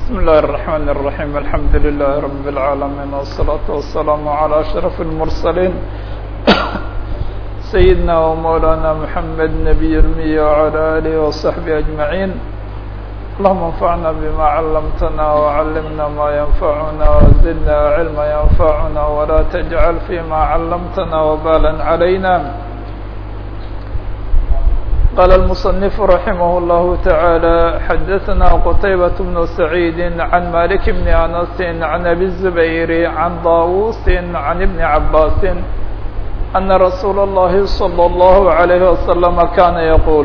بسم الله الرحمن الرحيم الحمد لله رب العالمين والصلاة والسلام على أشرف المرسلين سيدنا ومولانا محمد نبي المية وعلى آله وصحبه أجمعين اللهم انفعنا بما علمتنا وعلمنا ما ينفعنا وزدنا علما ينفعنا ولا تجعل فيما علمتنا وبالا علينا قال المصنف رحمه الله تعالى حدثنا قتيبة بن سعيد عن مالك بن أنس عن أبي الزبير عن طاووس عن ابن عباس أن رسول الله صلى الله عليه وسلم كان يقول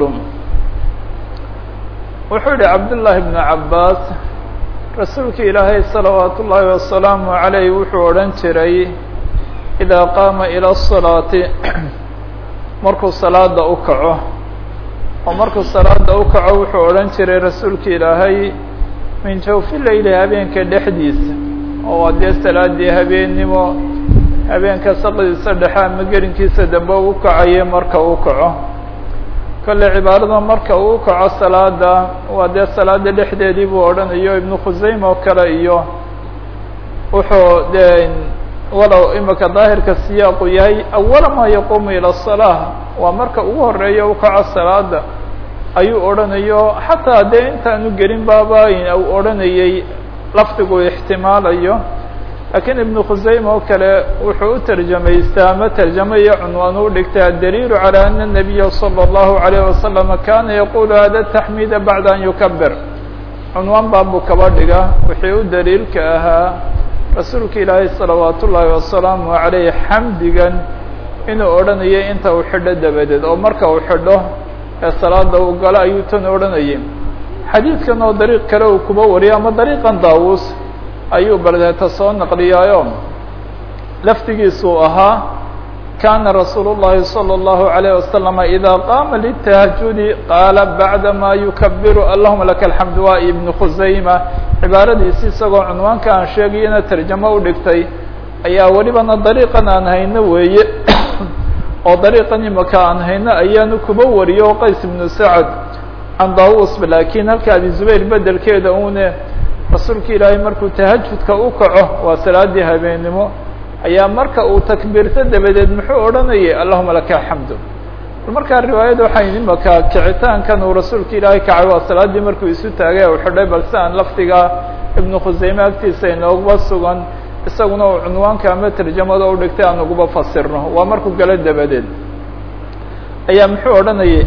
wuxuu yihi cabdullaahi bnu cabbaas rasuulka ilaahay salawaatu ullaahi wasalaamu calayh wuxuu odhan jiray idaa qaama ila asalaati markuu salaada u kaco oo markuu salaada u kaco wuxuu odhan jiray rasuulka ilaahay min jawfi leyli habeenka dhexdiisa oo dee salaadii habeennimo habeenka saqdiisa dhexe ama gelinkiisa dambe u kacaya marka uu kaco kolle cibaarada marka uu kaco salaada waa dee salaada dhexdeedii buu odhanayo ibnu khusayme oo kale iyo wuxuu dee walow imika daahirka siyaaqu yahay awala maa yaquumu ila asalaa waa marka ugu horeeya u kaco salaada ayuu odhanayo xataa dee intaanu gelin baaba u odhanayay lafdigu ixtimaalayo lakiin ibnu khusayme oo kale wuxuu u tarjamaystaa ama tarjamayo cunwaan u dhigta adaliilu calى ana الnabiya salى اllahu عalayه wasalam kana yaqulu hada taxmida bacda an yukabir cunwaan baabuu kaba dhiga wixii u daliilka ahaa rasuulka ilaahay salawaat ullaahi wasalaamu عalayh xamdigan inuu odhanayo inta uu xidho dabadeed oo marka uu xidho ee salaada uu galo ayuu tan odhanayay xadiidkan oo dariiq kale uu kuba wariyo ama dariiqan daawus ayuu baldeeta soo naqliyaayo laftigiisuu ahaa kana rasuul الlahi salى الlahu عalيه waslama ida qaama litahajudi qaala bacda ma yukabiru allahuma laka alxamd waa ibnu khusayma cibaaradiisi isagoo cunwaanka aan sheegayana tarjamo u dhigtay ayaa welibana dariiqan aan hayno weeye oo dariiqan imaka aan hayno ayaanu kuba wariyo qays ibnu sacad can daawus lakin halka abi zubayr bedelkeeda une rasuulka ilaahay markuu tahajudka u kaco waa salaadii habeennimo ayaa marka uu takbiirto dabadeed muxuu odhanayay allahuma laka alxamdu markaa riwaayada waxay imaka kicitaankan uu rasuulka ilaahay kacay waa salaadii markuu isu taagay u xidhay balse aan lafdiga ibnu khusayme agtiisa inooguba sugan isaguna uu cunwaanka ama tarjamada u dhigtay aan uguba fasirno waa markuu galo dabadeed ayaa muxuu odhanayay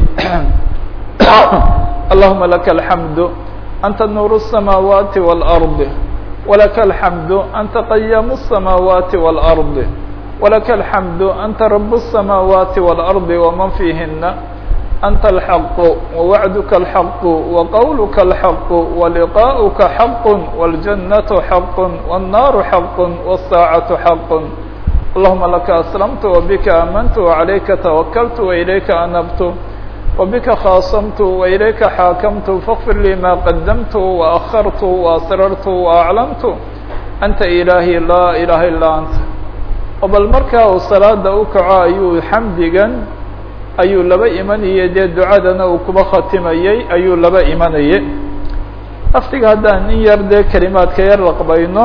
allahuma laka alxamdu أnت نور السماawات والأرض ولك الحمد أnت قyام السماawات والأرض ولك الحمد أnت رب السماawات والأرض ومن فيهنa أnت الحق ووعدك الحق وqولك الحق ولقاؤك حق والجنة حق والنار حق والساaعة حق اللهمa لك أسلمت وبك آمنت وعليك توكلت وإليك أنبت وبك khاaصمت وإليka xاakمت فاغفر لي ma قدمت وأخرت وأسررت وأعلمت أنت إلaهي لا إلaha إلا أنت oo bal markaa uu salaada u kaco ayuu xamdigan ayuu laba imanayay dee ducadana uu kuba khatimayey ayuu laba imanayay laftiga haddaan in yar dee kelimaadka yar laqbayno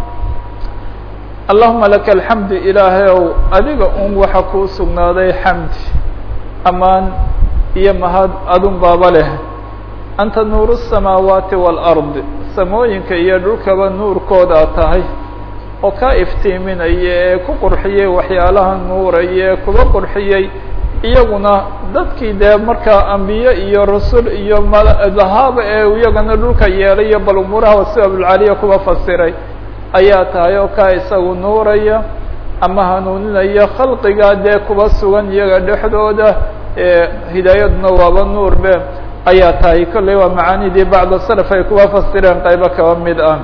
اللهuma لaka الحمd ilaahay ow adiga un waxa kuu sugnaaday xamdi amaan iyo mahad adun baaba leh anta nuuru الsamaawaati wاlأrض samooyinka iyo dhulkaba nuurkoodaa tahay oo kaa iftiiminaya ee ku qurxiyey waxyaalaha nuuraya ee kuba qurxiyey iyaguna dadkii dee markaa ambiye iyo rasul iyo mdahaaba ee iyagana dhulka yeelayo bal umuuraha wasibabulcaliya kuba fasiray ayaa tahay oo kaa isagu nuuraya ama hanuuninaya khalqiga dee kuba sugan iyaga dhexdooda hidaayaduna waaba nuur be ayaa tahay kolley waa macaanidii bacda salaf ay kuwa fasireen qaybo kaba mid ah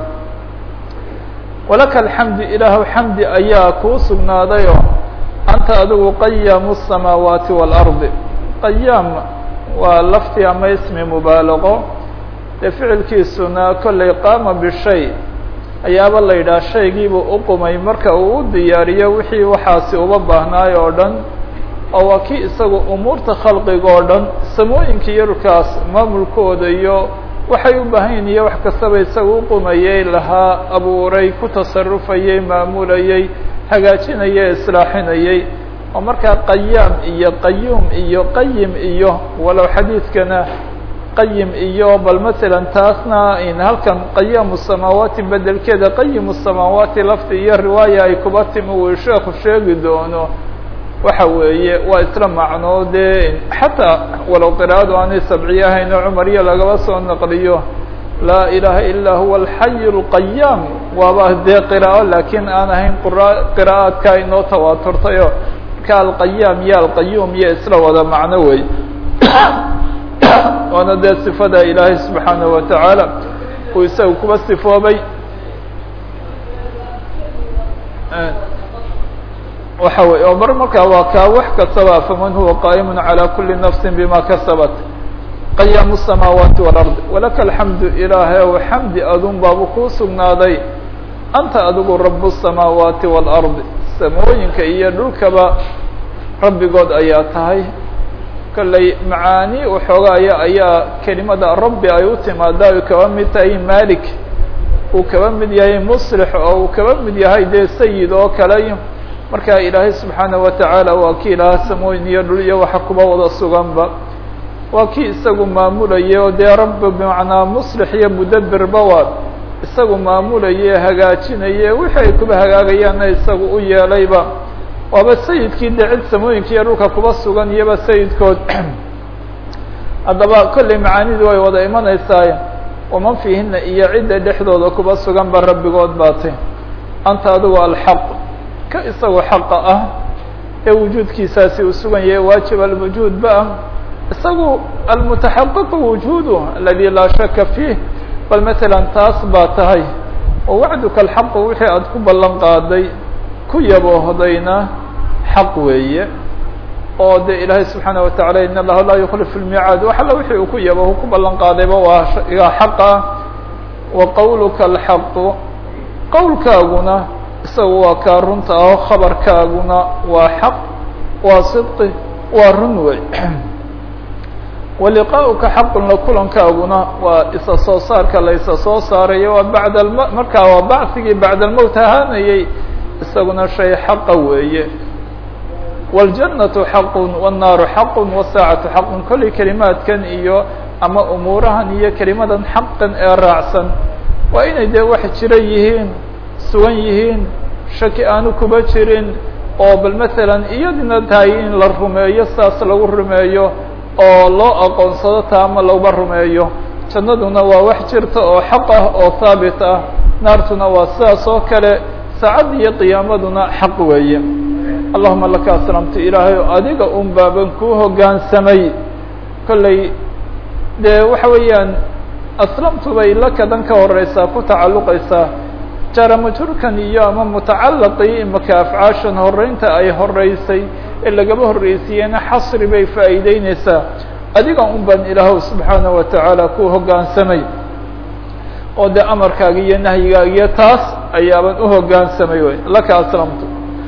walaka alxamdu ilaahu xamdi ayaa kuu sugnaadayo anta adigu qayaamu الsamaawaati wاlardi qayaam waa lafti ama ismi mubaalaqo dee ficilkiisuna kolley qaama bishay ayaaba la yidhaha shaygiibuu uqumay marka uu u diyaariyo wixii waxaasi uba baahnaay oo dhan oo waa kii isagu umuurta khalqiga oo dhan samooyinka iyo dhulkaas maamulkooda iyo waxay u baahan yihin iyo wax kastaba isaga u qumayey lahaa abuuray ku tasarufayey maamulayey hagaajinayey islaaxinayey oo markaa qayaam iyo qayuum iyo qayim iyo walow xadiidkana qayim iyo bal masalan taasna in halkan qayaamu samaawaati bedelkeeda qayimu samaawaati lafti iyo riwaaya ay kuba timi uu sheekhu sheegi doono waxa weeye waa isla macnoo dee xataa walow qiraa'adu aanay sabciye ahayn oo cumariya lagaba soo naqliyo laa ilaaha ilaa huwa alxayu اlqayaam waaba dee qiraa'o laakiin aan ahayn qiraa'aadka inoo tawaaturtayo marka alqayaam iyo alqayuum iyo isla wada macno wey waana dee sifada ilaahay subxaanaه wa tacaala uu isaga kuba sifoobay waxa wey oo mar markaa waa kaa wax kastaba faman huwa qaa'imu calى kuli nafsi bima kasabat qayaamu الsamaawaati wاlard walaka alxamdu ilaahay ow xamdi adun baabu kuu sugnaaday anta adigu rab الsamaawaati wاlard samooyinka iyo dhulkaba rabbigood ayaa tahay kolley macaani waxoogaaya ayaa kelimada rabbi ay u timaadaa uu kaba mid tahay malik uu kaba mid yahay muslix oo uu kaba mid yahay dee sayid oo kale marka ilaahay subxaanaه wa tacaala waa kii ilaha samooyin iyo dhul iyo waxa kuba wada suganba waa kii isagu maamulayay oo dee rabbi bimacnaa muslix iyo mudabirba waa isagu maamulaye hagaajinaye wixii ay kuba hagaagayaanna isagu u yeelayba waaba sayidkii dee cid samooyinka iyo dhulka kuba sugan iyoba sayidkood haddaba kolley macaanidu way wada imanaysaa waman fiihina iyo cidda dhexdooda kuba sugan ba rabbigood baatay anta adigu alxaq ka isagu xaqa ah ee wujuudkiisaasi uu sugan yahay waajib alwujuudba ah isagu almutaxaqiqu wujuudu aladi laa shaka fiih bal matalan taas baa tahay oo wacduka alxaqu wixii aada ku ballan qaaday ku yaboohdayna xaq weeye oo de ilaahay subxaanaه wa taعala in allaha laa yuklifu lmiicaad wax alla wixii uu ku yabo ku ballan qaadayba waa igaa xaq ah wa qowluka alxaqu qowlkaaguna isaga waa kaa runta aho khabarkaaguna waa xaq waa sidqi waa run wey waliqaa'uka xaqun la kulankaaguna waa isa soo saarka la isa soo saarayo waa bacda alm markaa waa bacigii bacda almowt ahaanayay isaguna shay xaqa weeye wاljannatu xaqun wالnaaru xaqun wالsaacatu xaqun kolley kelimaadkan iyo ama umuurahan iyo kelimadan xaqan ee raacsan waa inay dee wax jira yihiin sugan yihiin shaki aanu kuba jirin oo bal masalan iyadina tahay in la rumeeyo saas lagu rumeeyo oo loo aqoonsado taa ama looba rumeeyo jannaduna waa wax jirta oo xaq ah oo haabit ah naartuna waa sidaas oo kale saacadda iyo qiyaamaduna xaq weeye allahuma laka aslamtu ilaahay o adiga un baaban kuu hoggaansamay kolley dee waxa weeyaan aslamtu bay lakadan ka horeysaa ku tacalluqaysaa jaramajurkan iyo ama mutacalaqii imaka afcaashan horeynta ay horeysay ee lagaba horreysiiyeyna xasri bay faa'iideyneysaa adiga un baan ilaahw subxaanaه wa tacaala ku hoggaansamay oo dee amarkaaga iyo nahyigaaga iyo taas ayaaban u hoggaansamay wey laka aslamtu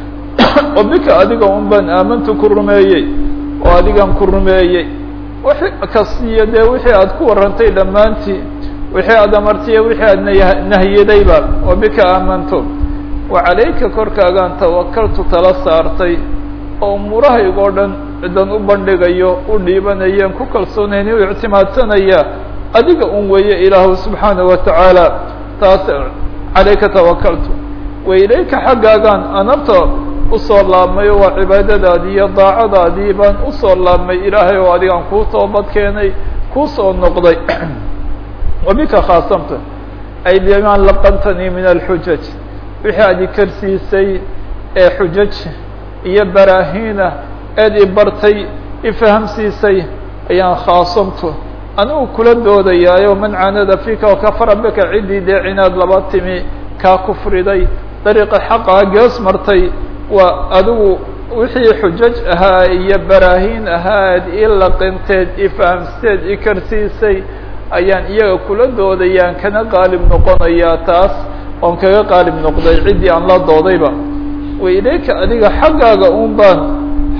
oo bika adiga un baan aamantu ku rumeeyey oo adigan ku rumeeyey wixi kastiyo dee wixii aad ku warantay dhammaantii wixii aad amartiye wixii aad nah nahiyadayba oo bika aamanto wa calayka korkaagaan tawakaltu tala saartay oo umuurahaygoo dhan cidan u bandhigayo u dhiibanayeen ku kalsoonayni u ictimaadsanaya adiga un weeye ilaahu subxaanaه wa tacaala taas calayka tawakaltu wa ilayka xaggaagaan anabta usoo laabmay oo waa cibaadadaadii iyo daacadaadii baan usoo laabmay ilaahay oo adigaan kuu toobad keenay kuu soo noqday wa bika khaasamta ay bimaa laqantanii min alxujaj wixii aad ikarsiisay ee xujaj iyo baraahiina eed i bartay ifahamsiisay ayaan khaasamtu anigu kula doodayaayo man caanada fika oo kafara bika ciddii dee cinaad laba timi kaa kufriday dariiqa xaqaa gees martay waa adigu wixii xujaj ahaa iyo baraahiin ahaad i laqinteed ifahamsteed ikarsiisay ayaan iyaga kula doodayaan kana qaalib noqonayaa taas oon kaga qaalib noqday ciddii aan la doodayba wa ilayka adiga xaggaaga un baan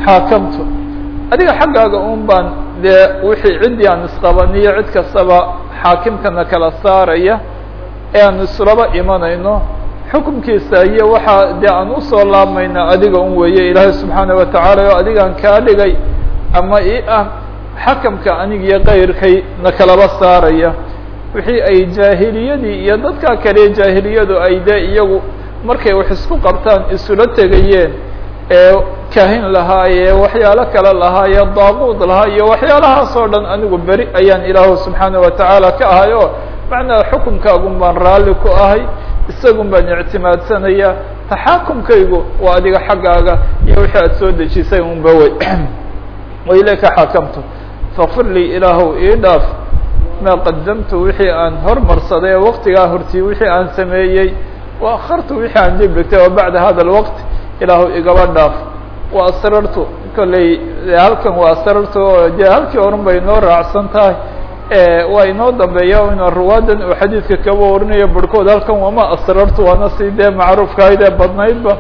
xaakamtu adiga xaggaaga un baan dee wixii ciddii aan isqabaniyo cid kastaba xaakimkana kala saaraya ee aan islaba imanayno xukumkiisa iyo waxaa dee aan usoo laabmayna adiga un weeye ilaahay subxaana watacaala oo adigaan kaa dhigay ama i ah xakamka anig iyo kayrkay na kalaba saaraya wixii ay jaahiliyadii iyo dadka kale jaahiliyadu ay dee iyagu markay wax isku qabtaan isula tegayeen ee kaahin lahaa ee waxyaalo kale lahaa ee daaquud lahaa iyo waxyaalahaas oo dhan anigu beri ayaan ilaahu subxaana watacaala ka ahay oo macnaa xukumkaagun baan raalli ku ahay isagun baan ictimaadsanaya taxaakumkaygu waa adiga xaggaaga iyo wixii aad soo dejisay unba wey wa ilayka xakamtu fakfir lii ilaahow ii dhaaf maa qadamtu wixii aan hormarsaday ee waktigaa hortii wixii aan sameeyey wa akhartu wixii aan dib dhigtay oo bacda hada alwaqt ilaahu igaba dhaaf wa asrartu kolley halkan waa asrartu oo dee halkii orun bay inoo raacsan tahay waa inoo dambeeya inu ruwaadan uu xadiidka kaba warinayo barhkood halkan wama asrartu waana si dee macruufkahayd ee badnaydba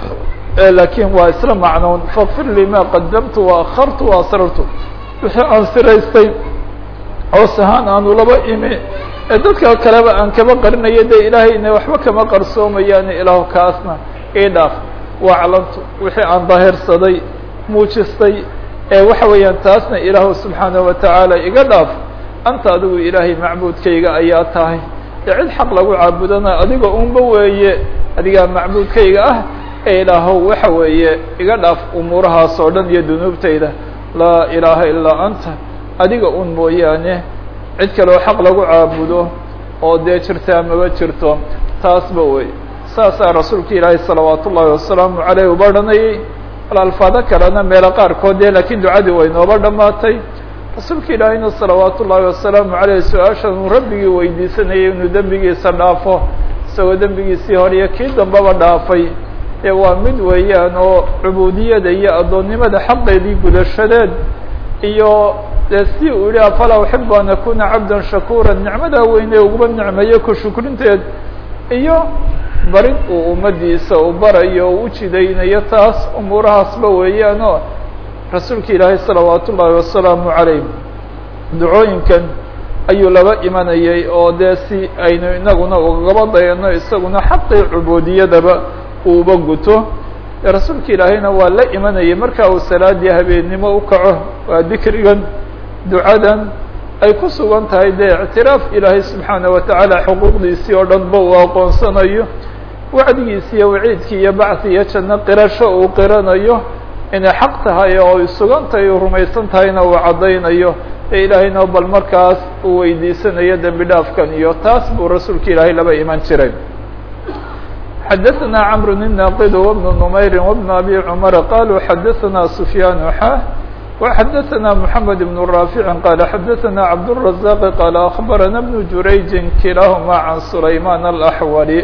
lakin waa isla macnown fakfir lii ma qadamtu wa akhartu wa asrartu wixii aan siraystay hoos ahaan aanu laba imi ee dadka kaleba aan kaba qarinayo dee ilaahayna waxba kama qarsoomayaan ilaahu kaasna ii dhaaf waclantu wixii aan daahirsaday muujistay ee waxa weeyaan taasna ilaahu subxaanaه watacaala iga dhaaf anta adigu ilaahay macbuudkayga ayaa tahay dee cid xaq lagu caabudana adiga unba weeye adigaa macbuudkayga ah ee ilaahow waxa weeye iga dhaaf umuurahaas oo dhan iyo dunuubtayda laa ilaaha ilaa anta adiga un mooyaane cid kaleo xaq lagu caabudo oo dee jirtaa maba jirto taasba wey saasaa rasuulka ilaahay salawaat ullaahi wasalaamu caleyh uba dhanayay alfaado kalena meelo qaarkood dee laakiin ducadii way nooba dhammaatay rasuulka ilaahayna salawaat ullaahi wasalaamu caleyh su-aashan uu rabbigii weydiisanayay inuu dembigiisa dhaafo isagoo dembigiisii hore iyo kii dambaba dhaafay dee waa mid weeyaan oo cubuudiyada iyo addoonnimada xaqeedii gudashadeed iyo dee si uu yihi afalaa uxibu an akuna cabda shakura nicmadaa weyne uguba nicmeeyo ku shukrinteed iyo barid uu ummadiisa u barayo o u jidaynayo taas umuurahaasba weeyaan oo rasuulka ilaahay salawaat ullaahi wasalaamu calayh ducooyinkan ayuu laba imanayay oo dee si aynu inaguna ugaba dayano isaguna xaqii cubuudiyadaba uuba guto rasuulka ilaahayna waa la imanayay marka uu salaadii habeennimo u kaco waa dikrigan ducadan ay ku sugan tahay dee ictiraaf ilaahay subxaana watacaala xuquuqdiisii oo dhan ba uu aqoonsanayo wacdigiisi iyo waciidkii iyo bacthi iyo janno qirasho uu qiranayo inay xaq tahay oo ay sugan tahay uu rumaysan tahayna uu caddaynayo ee ilaahayna bal markaas uu weydiisanayo dembi dhaafkan iyo taas buu rasuulka ilaahay laba iman jiray xadaثna cmr الناqd وبن نmayr وبن أbي cمر qalوا xadaثna سفyاn xا وxadaثna محamed بن رافع qال xadaثna cبدالرزاq qال أخbarana بن jurayج kilahma عan سlayman الأحولي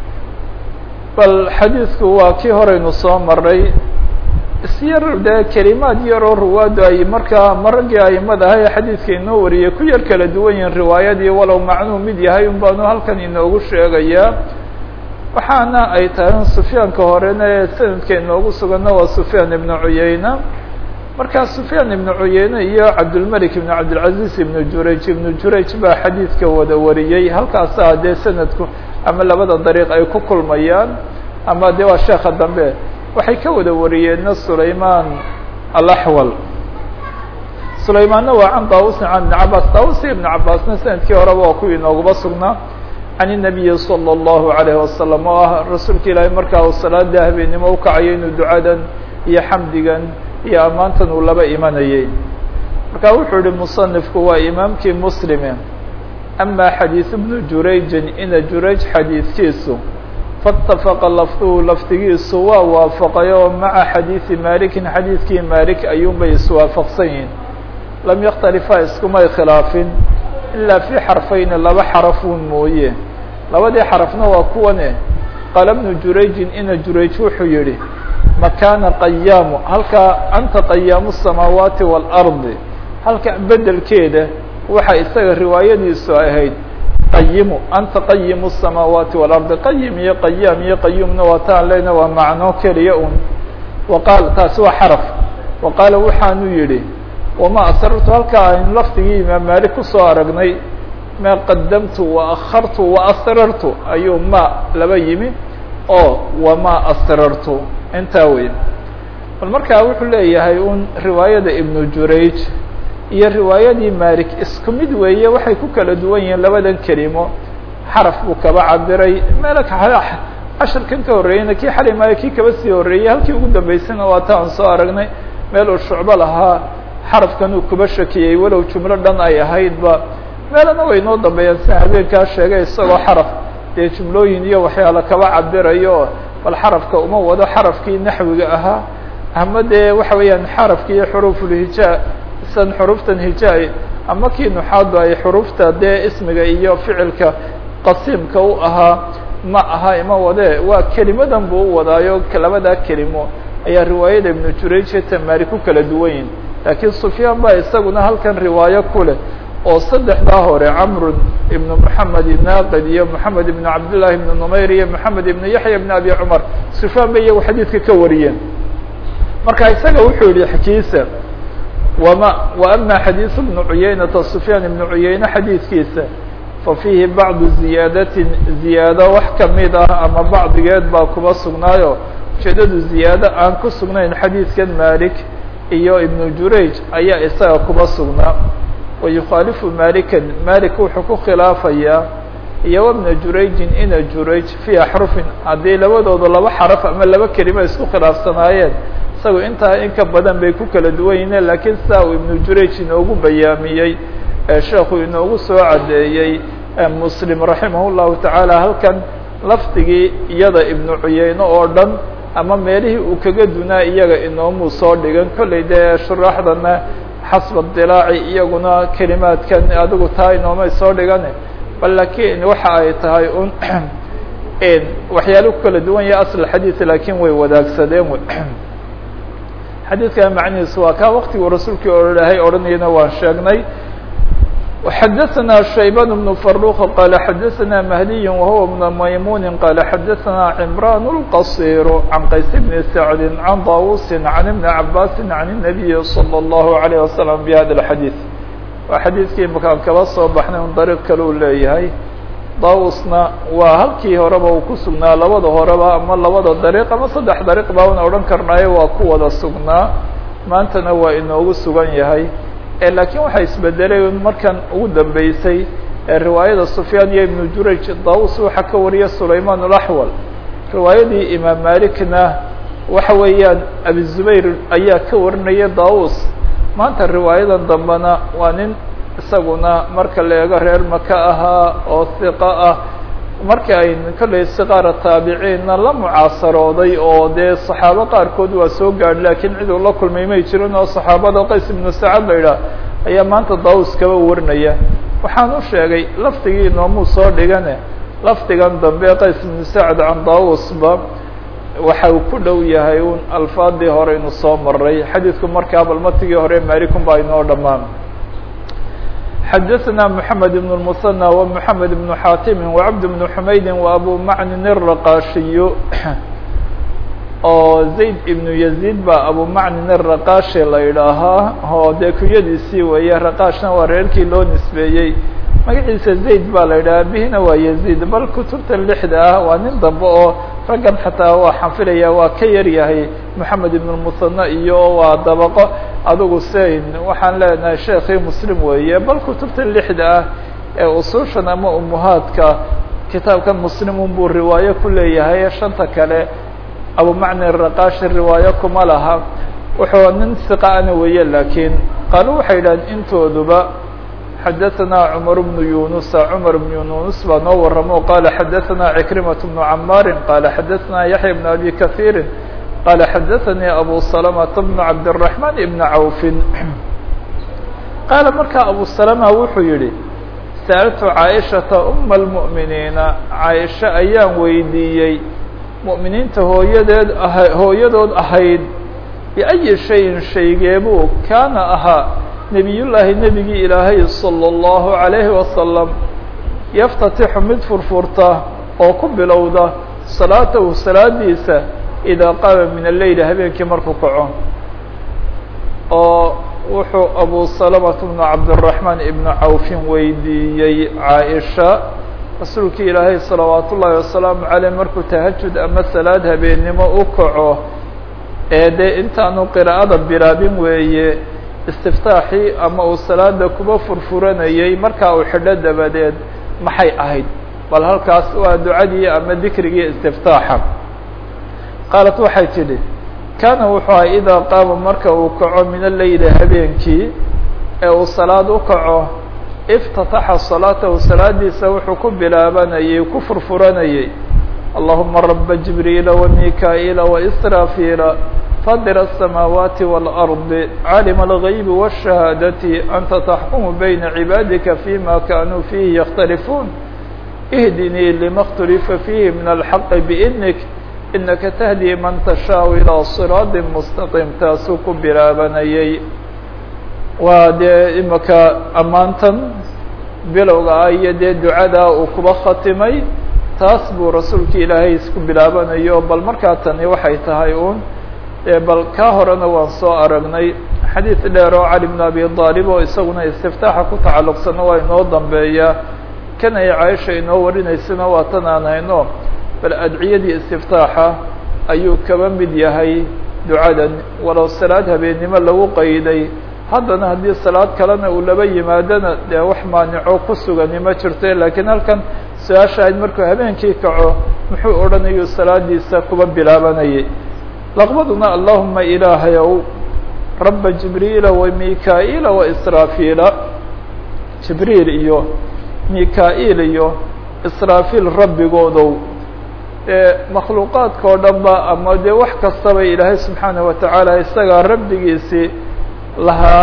bal xadiidku waa kii horeynu soo maray isyar dee kelimaad yaroo ruwaadu ay markaa maragii aimada aha ee xadiidka inoo wariyay ku yar kala duwan yihin riwaayadii walow macnuu mid yahay un baanu halkan inoogu sheegayaa waxaana ay tahay sufyaanka horena ee sanadka inoogu suganna waa sufyaan ibnu cuyeyna markaa sufyaan ibnu cuyeyne iyo cabdulmelik ibnu cabdilcaziz ibnu jurayj ibnu jurayj baa xadiidka wada wariyey halkaasaa dee sanadku ama labada dariiq ay ku kulmayaan ama de waa sheeka dambe waxay ka wada wariyeenna sulayman alaxwal sulaymaanna waa can daawusin can ibni cabaas daawusi ibnu cabaasna sanadkii horeba waa kuwii inoogaba sugnaa can الnabiyi slى الlahu عalayه wasalam oo ah rasuulka ilaahay markaa uu salaada habeennimo ukacayo inuu ducadan iyo xamdigan iyo ammaantan uu laba imanayay marka wuxuu yihi musanifku waa imaamkii muslime ama xadiiث bnu jurayjin ina jurayj xadiidkiisu faاtafaqa lafduhu lafdigiisu waa waafaqay oo maca xadiiثi malikin xadiidkii malik ayuunbay iswaafaqsan yihin lam yakhtalifa iskumay khilaafin ilaa fi xarfayni laba xarafuun mooye labadii xarafna waa kuwane qaala bnu jurayjin ina jurayj wuxuu yihi makaana qayaamu halkaa anta qayaamu الsamaawaati wاlardi halka bedelkeeda waxa isaga riwaayadiisu ahayd qayimu anta qayimu الsamaawaati wاlardi qayim iyo qayaam iyo qayuumna waa taan leyna waa macno keliya un waqaal taasi waa xaraf wa qaala waxaanu yihi wama asrartu halkaa aynu lafdigii imaam maalik kusoo aragnay ma qadamtu waakhartu waasrartu ayuu ma laba yimi oo wama asrartu intaa wey bal markaa wuxuu leeyahay un riwaayada ibnu jurayj iyo riwaayadii malik isku mid weeye waxay ku kala duwan yihiin labadan kelimo xaraf buu kaba cabiray meel cashirkan ka horreeyeyna kii xali maayo kii kaba sii horreeyey halkii ugu dambeysayna waa ta aan soo aragnay meel uu shucbo lahaa xarafkan uu kuba shakiyey walow jumlo dhan ay ahaydba meelana way noo dambeeyaan sida habeenkaa sheegay isagoo xaraf dee jumlooyin iyo waxyaala kaba cabirayo bal xarafka uma wado xarafkii naxwiga ahaa ama dee waxa weeyaan xarafki iyo xuruufulhijaa san xuruftan hijaa ama kii nuxaadu ay xurufta dee ismiga iyo ficilka qasiimka u ahaa ma aha ima wade waa kelimadan buu u wadaayo labadaa kelimo ayaa riwaayada ibnu jurayj iyo tamaari ku kala duwan yihin laakiin sufyaan baa isaguna halkan riwaayo ku leh oo saddexdaa hore camrun ibnu moxamed ibnaqid iyo moxamed ibnu cabdillahi ibnu numayr iyo moxamed ibnu yaxya ibn abi cumar sufyaan bay iyagu xadiidka ka wariyeen marka isaga wuxuu yihi xkiisa wama wa ama xadiisu ibnu cuyaynata sufyaan ibnu cuyayne xadiidkiisa fa fiihi bacdu ziyaadatin ziyaado wax kamid ah ama bacdigeed baa kuba sugnaayo ujeedadu ziyaado aan ku sugnayn xadiidkan malik iyo ibnu jurayj ayaa isaga kuba sugnaa wayukhaalifu malikan malik wuxuu ku khilaafayaa iyo wabna jurayjin ina jurayj fii axrufin haddii labadooda laba xaraf ama laba kelima isku khilaafsanaayeen isagu intaa in ka badan bay ku kala duwan yihiin lakiin sidaa uu ibnu jurayj inoogu bayaamiyey ee sheekhu inoogu soo caddeeyey muslim raximah llahu tacaala halkan lafdigii iyada ibnu cuyeyne oo dhan ama meelihii uu kaga dunaa iyaga inoomuu soo dhigan kollay dee shuraaxdana xasba dilaaci iyaguna kelimaadkan adigu taa inoomay soo dhigane bal lakiin waxa ay tahay un waxyaala ku kala duwan yahay asl xadiid laakiin way wadaagsadeen xadiidka macnihiisu waa kaa waktiguu rasuulkii olahay odhanayana waan sheegnay xadaثna شhaybان بن فروq qال xadaثna مهدي وهو بن maymuن qال xadaثna عمrان الqصير عن qays بن سعد عن طاوuس عن بن عabاس عن النبي صلى الله عليه وسلم بhda الحadيث waa xadiidkii makaan kaba soo baxnay un dariiq kale u leeyahay daawusna waa halkii horeba uu ku sugnaa labada horeba ama labada dariiq ama saddex dariiq baa una odhan karnaayo waa ku wada sugnaa maantana waa inoogu sugan yahay laakiin waxaa isbedelay markan ugu dambeysay riwaayada sufyaan iyo ibnu jurayj daawus waxaa ka wariya sulayman alaxwal riwaayadii imaam malikna waxa weeyaan abi zubayr ayaa ka warinaya daawus maanta riwaayadan dambena waa nin isaguna marka la eego reer maka ahaa oo hiqa ah markii ay kollay siqaara taabiciinna la mucaasarooday oo dee saxaabo qaarkood waa soo gaadh laakiin cid uu la kulmay may jirin oo saxaabada qays ibnu sacad la yidhaah ayaa maanta daawus kaba warinaya waxaan u sheegay lafdigii inoomuu soo dhigane lafdigan dambe qays ibnu sacad can daawusba waxa uu ku dhow yahay un alfaadii hore inu soo maray xadiidku markaa balmatigii hore malikun baa inoo dhammaan xadaثna mحamed بن المثنى ومحamed بن xatim وcبد بن حmaydi وأbu macnin الرaqashiy oo zayd ibnu yaziid baa abu macnin الraqashi la idhaahaa oo dee kunyadiisii weeye raqashna waa reerkii loo nisbeeyey magaciisa zayd baa la yidhaha bihina waa yaziid bal kutubta lixda ah waa nin dambe oo raggan xataa waa xanfilaya waa ka yar yahay moxamed ibn musanna iyo waa dabaqo adigu sein waxaan leenahay sheekii muslim weeye bal kutubta lixda ah ee usuushan ama umuhaadka kitaabkan muslimun buu riwaayo ku leeyahay shanta kale abu macni raqashi riwaayo kuma laha wuxuu nin siqaana weeye laakiin qaalu waxay yidhahdeen intooduba xadaثna cmar bnu yunusa cmar bn yunus baa noo waramo qala xadaثna cikrimaة bnu camaari qala xadaثna yaحya bn abi kaثiiri qala xadaثanii abu salmةa bn cabdالرaحman ibn cawfi qaala markaa abu salma wuxuu yihi sa'altu caaishaةa uma اlmuؤminiina caaisha ayaan weydiiyey muؤminiinta hooyadeed aha hooyadood ahayd biأyi shayin shaygeebuu kaana ahaa nebiyullaahi nebigii ilaahay salى اllahu عalayhi wasalam yaftatixu mid furfurta oo ku bilowda salaatahu salaadiisa idaa qaama min alleyl habeenkii markuu kaco oo wuxuu abu salamata bnu cabdiraxmaan ibnu cawfin weydiiyey caaisha rasuulkii ilaahay salawaat ullaahi wasalaamu caleyh markuu tahajud ama salaad habeennimo u kaco ee dee intaanu qiraa'ada bilaabin weeye istiftaaxii ama uu salaada kuba furfuranayey markaa uu xidho dabadeed maxay ahayd bal halkaas waa ducadii ama dikrigii istiftaaxa qaalat waxay tidhi kaana wuxuu ahay idaa qaama marka uu kaco min aleyli habeenkii ee uu salaad u kaco iftataxa salaatahu salaadiisa wuxuu ku bilaabanayey ku furfuranayey allahuma raba jibriila wamikaa'iila waisraafiila fadira الsamaawaati wاlardi caalima algaybi wالshahaadati anta taxkumu bayna cibaadika fima kanuu fiihi yakhtalifuun ihdinii lima اkhtulifa fiihi min alxaqi biidnik inaka tahdii man tashaau ilىa siraadi mustaqiim taasuu ku bilaabanayey waa dee imaka ammaantan bilowga ah iyo dee ducadaa uu kuba khatimay taas buu rasuulka ilaahay isku bilaabanayo bal markaa tani waxay tahay uun bal kaa horena waan soo aragnay xadiid dheer oo cali bn abi aalib oo isaguna istiftaaxa ku tacalluqsana waa inoo dambeeyaa kan ay caaisha inoo warinaysana waa tan aan hayno bal adciyadii istiftaaxa ayuu kaba mid yahay ducadan walow salaad habeennimo lagu qayday haddana haddii salaad kalena uu laba yimaadona dee wax maanico ku sugani ma jirto laakiin halkan su-aasha ayd markuu habeenkii kaco muxuu odhanayuu salaadiisa kuba bilaabanayay laqbaduna allahuma ilaahayow raba jibriila wamikaa'iila waisraafiila jibriil iyo mika-iil iyo israafiil rabbigoodow dee makhluuqaadka oo dhan ba ama dee wax kastaba ilaahay subxaanaه watacaala isagaa rabbigiisii lahaa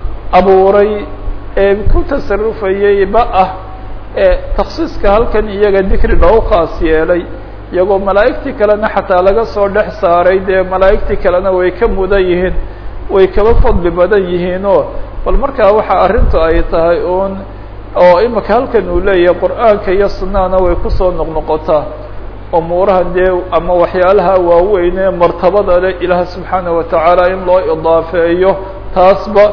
abuuray ee ku tasarufayey ba ah ee taksiiska halkan iyaga dikri loogu khaas yeelay iyagoo malaa'igtii kalena xataa laga soo dhex saaray dee malaa'igtii kalena way ka mudan yihiin way kaba fadli badan yihiinoo bal markaa waxa arrintu ay tahay uun oo imika halkan uu leeyahay qur'aanka iyo sunnahana way kusoo noqnoqotaa umuuraha dee ama waxyaalaha waaweyn ee martabada leh ilaah subxaanaه watacaala in loo idaafeeyo taasba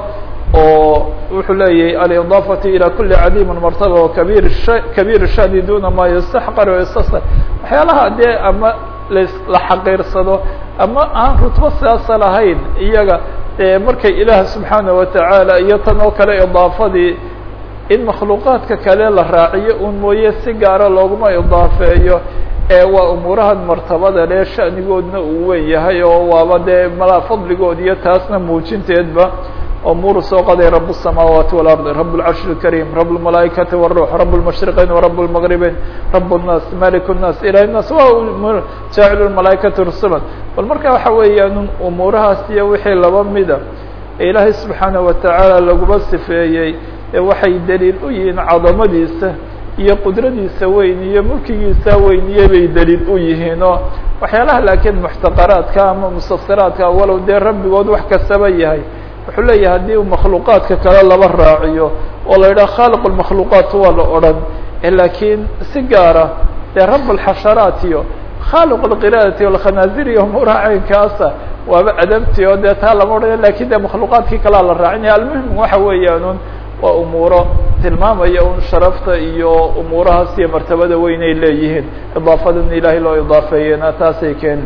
oo wuxuu leeyahay alidaafatu ilى kuli cadiimi martaba wakabiir kabiir shani duna ma yastaxqar istasar waxyaalaha dee ama la xaqiirsado ama aan rutbo sidaasa lahayn iyaga markay ilaah subxaanaه watacaala iyo tan oo kale idaafadii in makhluuqaadka kale la raaciyo un mooye si gaara looguma idaafeeyo ee waa umuurahan martabada le shanigoodna uu weyn yahay oo waaba dee malaa fadligood iyo taasna muujinteedba umuuru soo qaday rab الsamaawaati واlarض rab اlcarshi الkarim rab اlmalaaikati wالruux rab اlmashriqayn warab اlmagribeyn rab الnaas malik الnaas ilah الnaas wa jaacilu malaaikati rusula bal marka waxa weeyaan umuurahaas iyo wixii laba mida ee ilaahay subxaanaه watacaala laguma sifeeyey ee waxay daliil u yihiin cadamadiisa iyo qudradiisa weyn iyo mulkigiisa weyniye bay daliil u yihiinoo waxyaalaha laakiin muxtaqaraadka ama mustasiraadka walow dee rabbigood wax kastaba yahay wuxuu leeyahay haddii u makhluuqaadka kale laba raaciyo oo la yidhaha khaaliq lmakhluuqaat waa la odhan laakiin si gaara dee rab alxasharaat iyo khaaliq lqiraadati alkhanaazir iyo umuuraha caynkaasa waaba adabti oo dee taa lama odhanayo lakin dee makhluuqaadkii kalea la raacinaya almuhim waxa weeyaanun waa umuuro tilmaamaya un sharafta iyo umuurahaas iyo martabada weyn ay leeyihiin idaafadan ilaahay loo idaafeeyena taasay keeni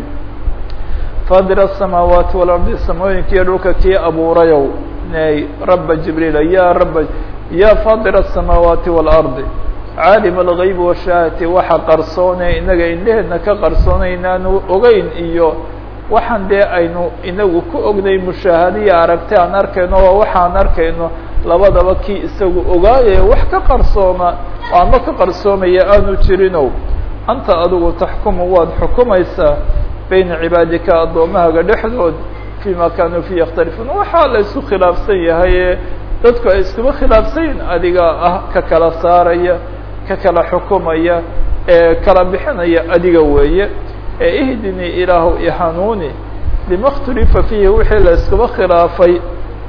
fadir الsamaawaati walardi samooyinka iyo dhulka kii abuurayow nay raba jibriila ya raba ya fadir الsamaawaati wاlardi caalim algayb washaahati waxa qarsoone inaga indheheedna ka qarsoonay inaanu ogeyn iyo waxaan dee aynu inagu ku ognay mushaahadiya aragti aan arkayno waa waxaan arkayno labadaba kii isagu ogaaye wax ka qarsooma oo ama ka qarsoomaya aanu jirinow anta adigu taxkumu waad xukumaysaa bayna cibaadika addoomahaga dhexdood fima kaanuu fi yakhtalifuun waxaa la isku khilaafsan yahay ee dadku ay iskuba khilaafsanyiin adiga ah ka kala saaraya ka kala xukumaya ee kala bixinaya adiga weeye ee ihdinii ilaahu ihanuuni lima اkhtulifa fiihi wixii la iskuba khilaafay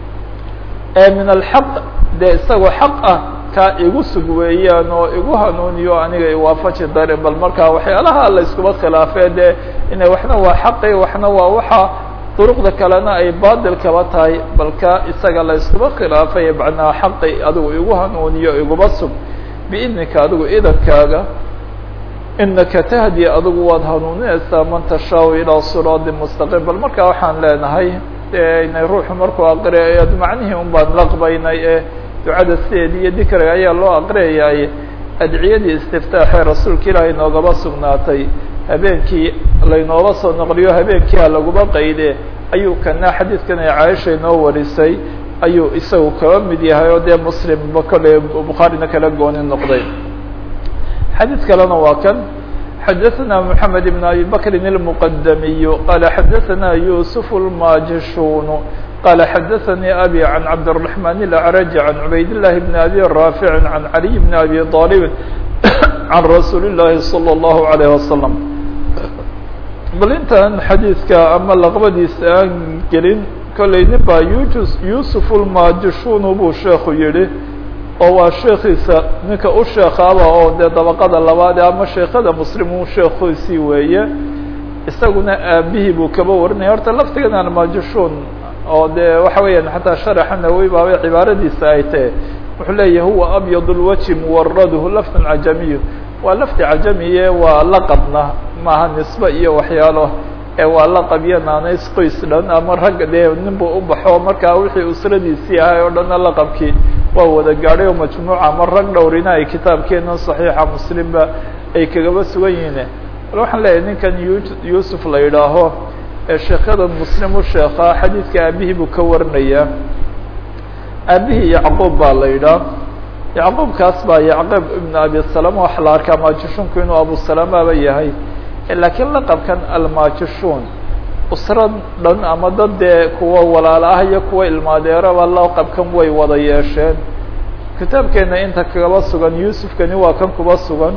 ee min alxaq dee isagoo xaq ah kaa igu sug weeyaan oo igu hanuuniyo aniga iwaafaji dare bal markaa waxyaalaha la iskuba khilaafee dee ina waxna waa xaqi waxna waa waxa duruqda kalena ay baadil kaba tahay balka isaga la iskuba khilaafay macnaa xaqi adigu igu hanuuniyo iguba sug biidnika adigu idankaaga inaka tahdi adigu waad hanuuninaysaa man tashaau ilaa siraadi mustaqim bal markaa waxaan leenahay inay ruuxu markuu aqriyayo macnihii un baan laqbaynay ee ducada sideedii iyo dikriga ayaa loo aqriyayay adciyadii istiftaaxee rasuulka ilaahay noogaba sugnaatay habeenkii laynooba soo noqliyo habeenkii ha laguma qayde ayuu kana xadiidkan ay caaisha inoo warisay ayuu isagu kaba mid yahay oo dee muslimba kole bukhaarina kala gooni noqday xadiid kalena waa kan xadaثna mحamed بn abi bakri الmqdamiy qala xadaثna yusuf الmajishun qala xadaثnii abi can cabdالرaحman الأعrج can cubayd الlahi bn abi raafic can عaliي bn abi طalib can rasuuli الlahi slى الlahu عalيه waslم bal intaan xadiidka ama laqbadiisa aan gelin kollay nin baa yus yusuf ulmajishun buu sheekhu yihi oo waa sheekiisa ninka u sheekaaba oo dee dabaqada labaad ama sheekada muslimu sheekiisii weeye isaguna aabihii buu kaba warinaya horta laftigan almajishun oo dee waxa weeyaan xataa sharaxa nawowi baabay cibaaradiisa ay tahe wuxuu leeyahy huwa abyad lwaji muwaraduhu lafdun cajamiyu waa lafdi cajamiye waa laqabna maaha nisbe iyo waxyaalo ee waa laqab iyo naanays qoys dhan ama ragga dee ninbuu u baxo markaa wixii usradiisii ahay oo dhanna laqabkii waa wada gaadhay oo majmuuca ama rag dhowrina ay kitaabkeena saxiixa muslimba ay kagaba sugan yihiin bal waxaan leeyahay ninkan yuusuf la yidhaaho ee sheekada muslim u sheekaa xadiidka aabihii buu ka warinayaa aabihii yacquub baa la yidhaah yacquubkaas baa yacquub ibn abi salama waxa la arkaa maajishunku inuu abu salamaba yahay laakiin laqabkan almaajishun usra dhan ama dad dee kuwa walaalo ah iyo kuwa ilmaadeeraba laqabkan way wada yeesheen kitaabkeena inta kagaba sugan yuusufkani waa kan kuba sugan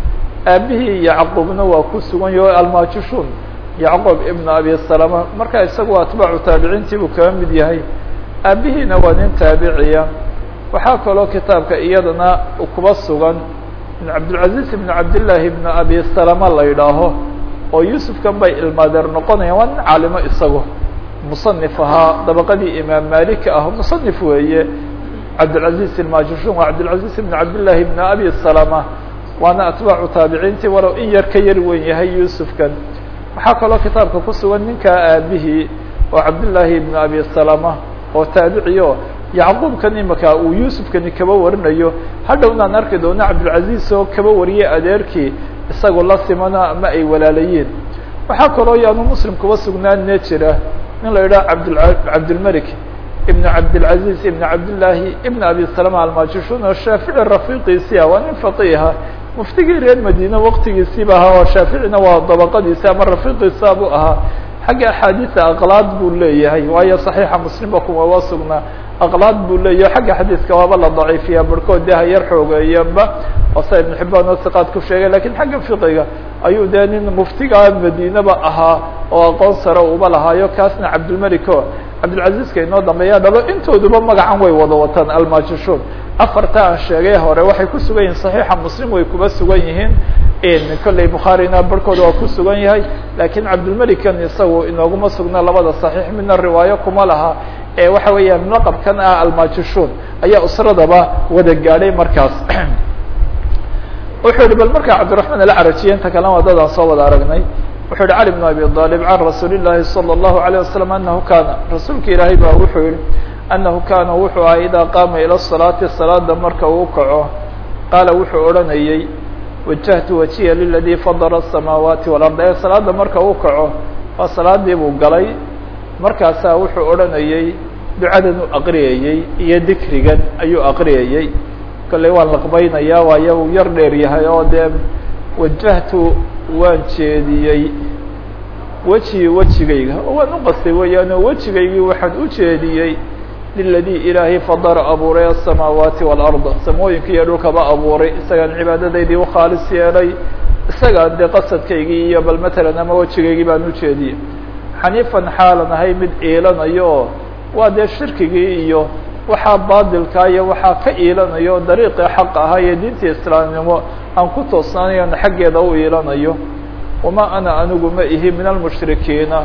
aabihii yacquubna waa ku sugan yaho almaajishun yacquub ibn abi salama marka isagu atbaacu taabiciintii buu kaga mid yahay aabihiina waa nin taabiciya waxaa kaloo kitaabka iyadana kuba sugan in cabdilcaziz ibn cabdillaahi ibn abi salama la yidhaaho oo yuusufkan bay ilmaadeer noqonayaan waa nin caalimo isagu musanif ahaa dabaqadii imaam malik ah musanif weeye cabdilcaziz ilmajishun waa cabdilcaziz ibn cabdillaahi ibn abi salama waana atbaacu taabiciintii walow in yar ka yar weyn yahay yuusufkan waxaa kaloo kitaabka ku sugan ninkaa aabihii oo cabdillaahi ibn abi salama oo taabiciyo yacquubkan imaka uu yuusufkani kaba warinayo hadhownaan arki doona cabdilcaziz oo kaba wariyay adeerkii isagoo la simana ama ay walaalayiin waxaa kaloo yaanu muslim kuba sugnaanne jira nin la yidhaha abd cabdilmalik ibn cabdilcaziz ibn cabdillaahi ibn abi salama almajishun oo shaafici rafiiqiisii ah waa nin faqiiha muftigii reer madiine waqtigiisiiba ahaa oo shaaficina waa dabaqadiisi ama rafiiqiisa buu ahaa xagga axaadiisa aqlaad buu leeyahay waayo saxiixa muslimba kumaba sugnaa aqlaad buu leeyahay xagga xadiiska waaba la daciifiyaa barhkood dee hayar xoogeeyanba oo sa ibn xibaan oo siqaad ku sheegay lakin xagga fiqiga ayuu dee nin muftiga madiineba ahaa oo aqoon sare uba lahaayo kaasna cabdilmalik o cabdilcaziizka inoo dambeeya dhabo intooduba magacan way wada wataan almajishun afarta aan sheegay hore waxay ku sugan yihiin saxiixa muslim way kuba sugan yihiin kolley bukhaarina barhkooda waa ku sugan yahay lakiin cabdilmelikan isagu inooguma sugna labada saxiix midna riwaayo kuma laha ee waxa weeyaan laqabkan ah almajishun ayaa usradaba wada gaadhay markaas wuxuu yihi bal markaa cabdiraحman alcarajiye inta kalena waa dadaan soo wada aragnay wuxuu yihi cali bn abi طalib can rasuuli الlahi salى الlahu عalيه wasalam anahu kana rasuulka ilaahay ba wuxuu yihi anahu kana wuxuu aha idaa qaama ilى الصalaati salaada marka uu kaco qaala wuxuu odhanayey wajahtu wajiya liladii fadara الsamaawaati walarda ee salaada marka uu kaco waa salaadii buu galay markaasaa wuxuu odhanayey ducadan u aqriyayey iyo dikrigan ayuu aqriyayey kolley waan laqbaynaya waayo uu yar dheer yahay oo dee wajahtu waan jeediyey weji wejigayga oo waan uqastay weeyaan oo wejigaygii waxaan u jeediyey liladii ilaahay fadara abuuray asamaawaati waalarda samooyinka iyo dhulkaba abuuray isagaan cibaadadaydii ukhaalis yeelay isagaan dee qasadkaygii iyo bal matalan ama wejigaygii baan ujeediyey xaniifan xaalan ahay mid iilanayo oo waa dee shirkigii iyo waxaa baadilkaa iyo waxaa ka iilanayo dariiqii xaq ahaa iyo diinta islaamnimo aan ku toosnaanayan xaggeeda u iilanayo wamaa ana anigu ma ihi min almushrikiina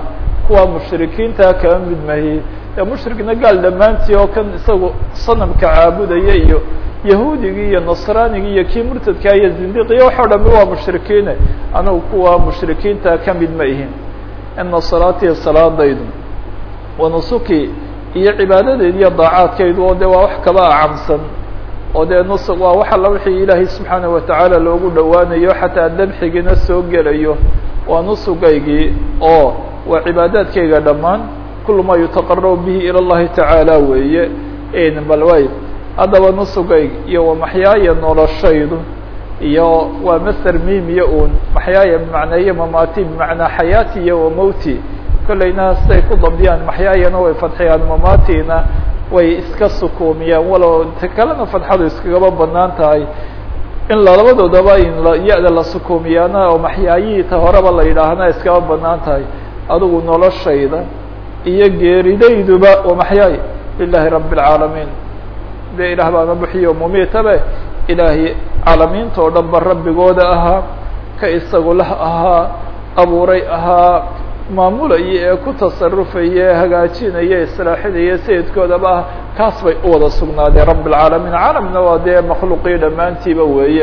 kuwa mushrikiinta kama mid mahi ee mushrikna gaal dhammaantii oo kan isagu sanamka caabudaya iyo yahuudigii iyo nasraanigii iyo kii murtadkaa iyo zindiqiya waxao dhami waa mushrikiine anugu kuwa mushrikiinta ka mid ma ihin ina salaatiya salaadaydu wa nusuki iyo cibaadadeed iyo daacaadkaydu oo de waa wax kaba acamsan oo dee nusuk waa wax alla wixii ilaahay subxaanaه watacaala loogu dhowaanayo xataa dabxigina soo gelayo waa nusugaygii oo waa cibaadaadkayga dhammaan kul ma yutaqarabu bihi ilى اllahi tacaala weeye bal way haddaba nusugayg iyo wa maxyaaya noloshaydu iyo waa maser mimiya un maxyaaya bimacneeye mamati bimacnaa xayaati iyo wa mowti kollayna siday ku dabdiyaan maxyaayana way fadxiyaan mamatina way iska sukuumiyaan walow ta kalena fadxadu iskagaba banaan tahay in labadoodaba in ya-da la sukuumiyaana oo maxyaayihii ta horeba la yidhaahna iskaba banaan tahay adigu noloshayda iyo geeridayduba wa maxyaay lilahi rabi اlcaalamiin de ilaah baana buxiyo mumiitabe ilaahay caalamiinta oo dhan ba rabbigooda ahaa ka isagu lah ahaa abuuray ahaa maamulaya ee ku tasarufaya hagaajinaya islaaxinaya sayidkoodaba ah kaas bay u wada sugnaadeen rabi اlcaalamiin caalamna waa dee makhluuqii dhammaantiiba weeye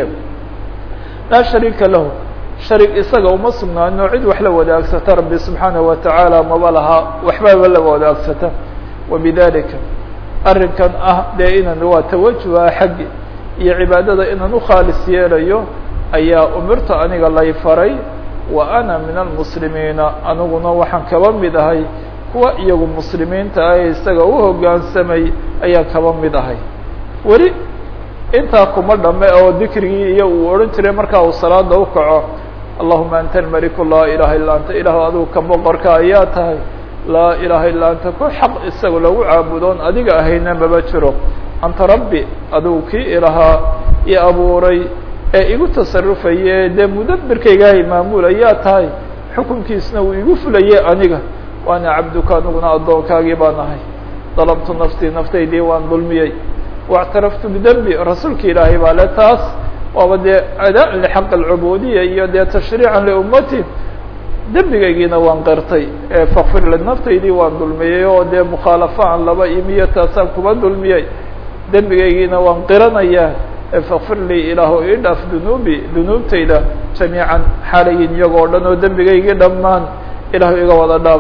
laa shariika lahu sharig isaga uma sugnaano cid wax la wadaagsata rabbi subxaanaه watacaala maba laha waxbaba la wadaagsata wabidalika arrinkan ah dee inan waa tawajuha xaggi iyo cibaadada inaan ukhaalis yeelayo ayaa umirtu aniga lay faray wa ana min almuslimiina aniguna waxaan kaba mid ahay kuwa iyagu muslimiinta ah ee isaga u hoggaansamay ayaan kaba mid ahay weli intaa kuma dhame oo dikrigii iyo uu odhan jiray markaa uu salaada ukaco allahuma anta almaliku laa ilaha illa anta ilahu adigu ka boqorka ayaa tahay laa ilaha illa anta ku xaq isaga lagu caabudoon adiga ahayna maba jiro anta rabbi adigu kii ilahaa i abuuray ee igu tasarufaye dee mudabirkaygahay maamulayaa tahay xukunkiisna uu igu fulayay aniga waana cabduka aniguna addoonkaagii baan ahay dalabtu naftii naftaydii waan dulmiyey واctaraftu bdembi rasuulka ilaahay baa le taas waaba dee adaan lxaq alcubuudiya iyo dee tashriican liummati dembigaygiina waan qirtay fakfir li naftaydii waan dulmiyey oo dee mukhaalafaan laba imiyo taasaan kuba dulmiyey dembigaygiina waan qiranayaa fakfir lii ilaahu ii dhaaf dunuubi dunuubtayda jamiican xaalayin iyagoo dhan oo dembigaygii dhammaan ilaahu iga wada dhaaf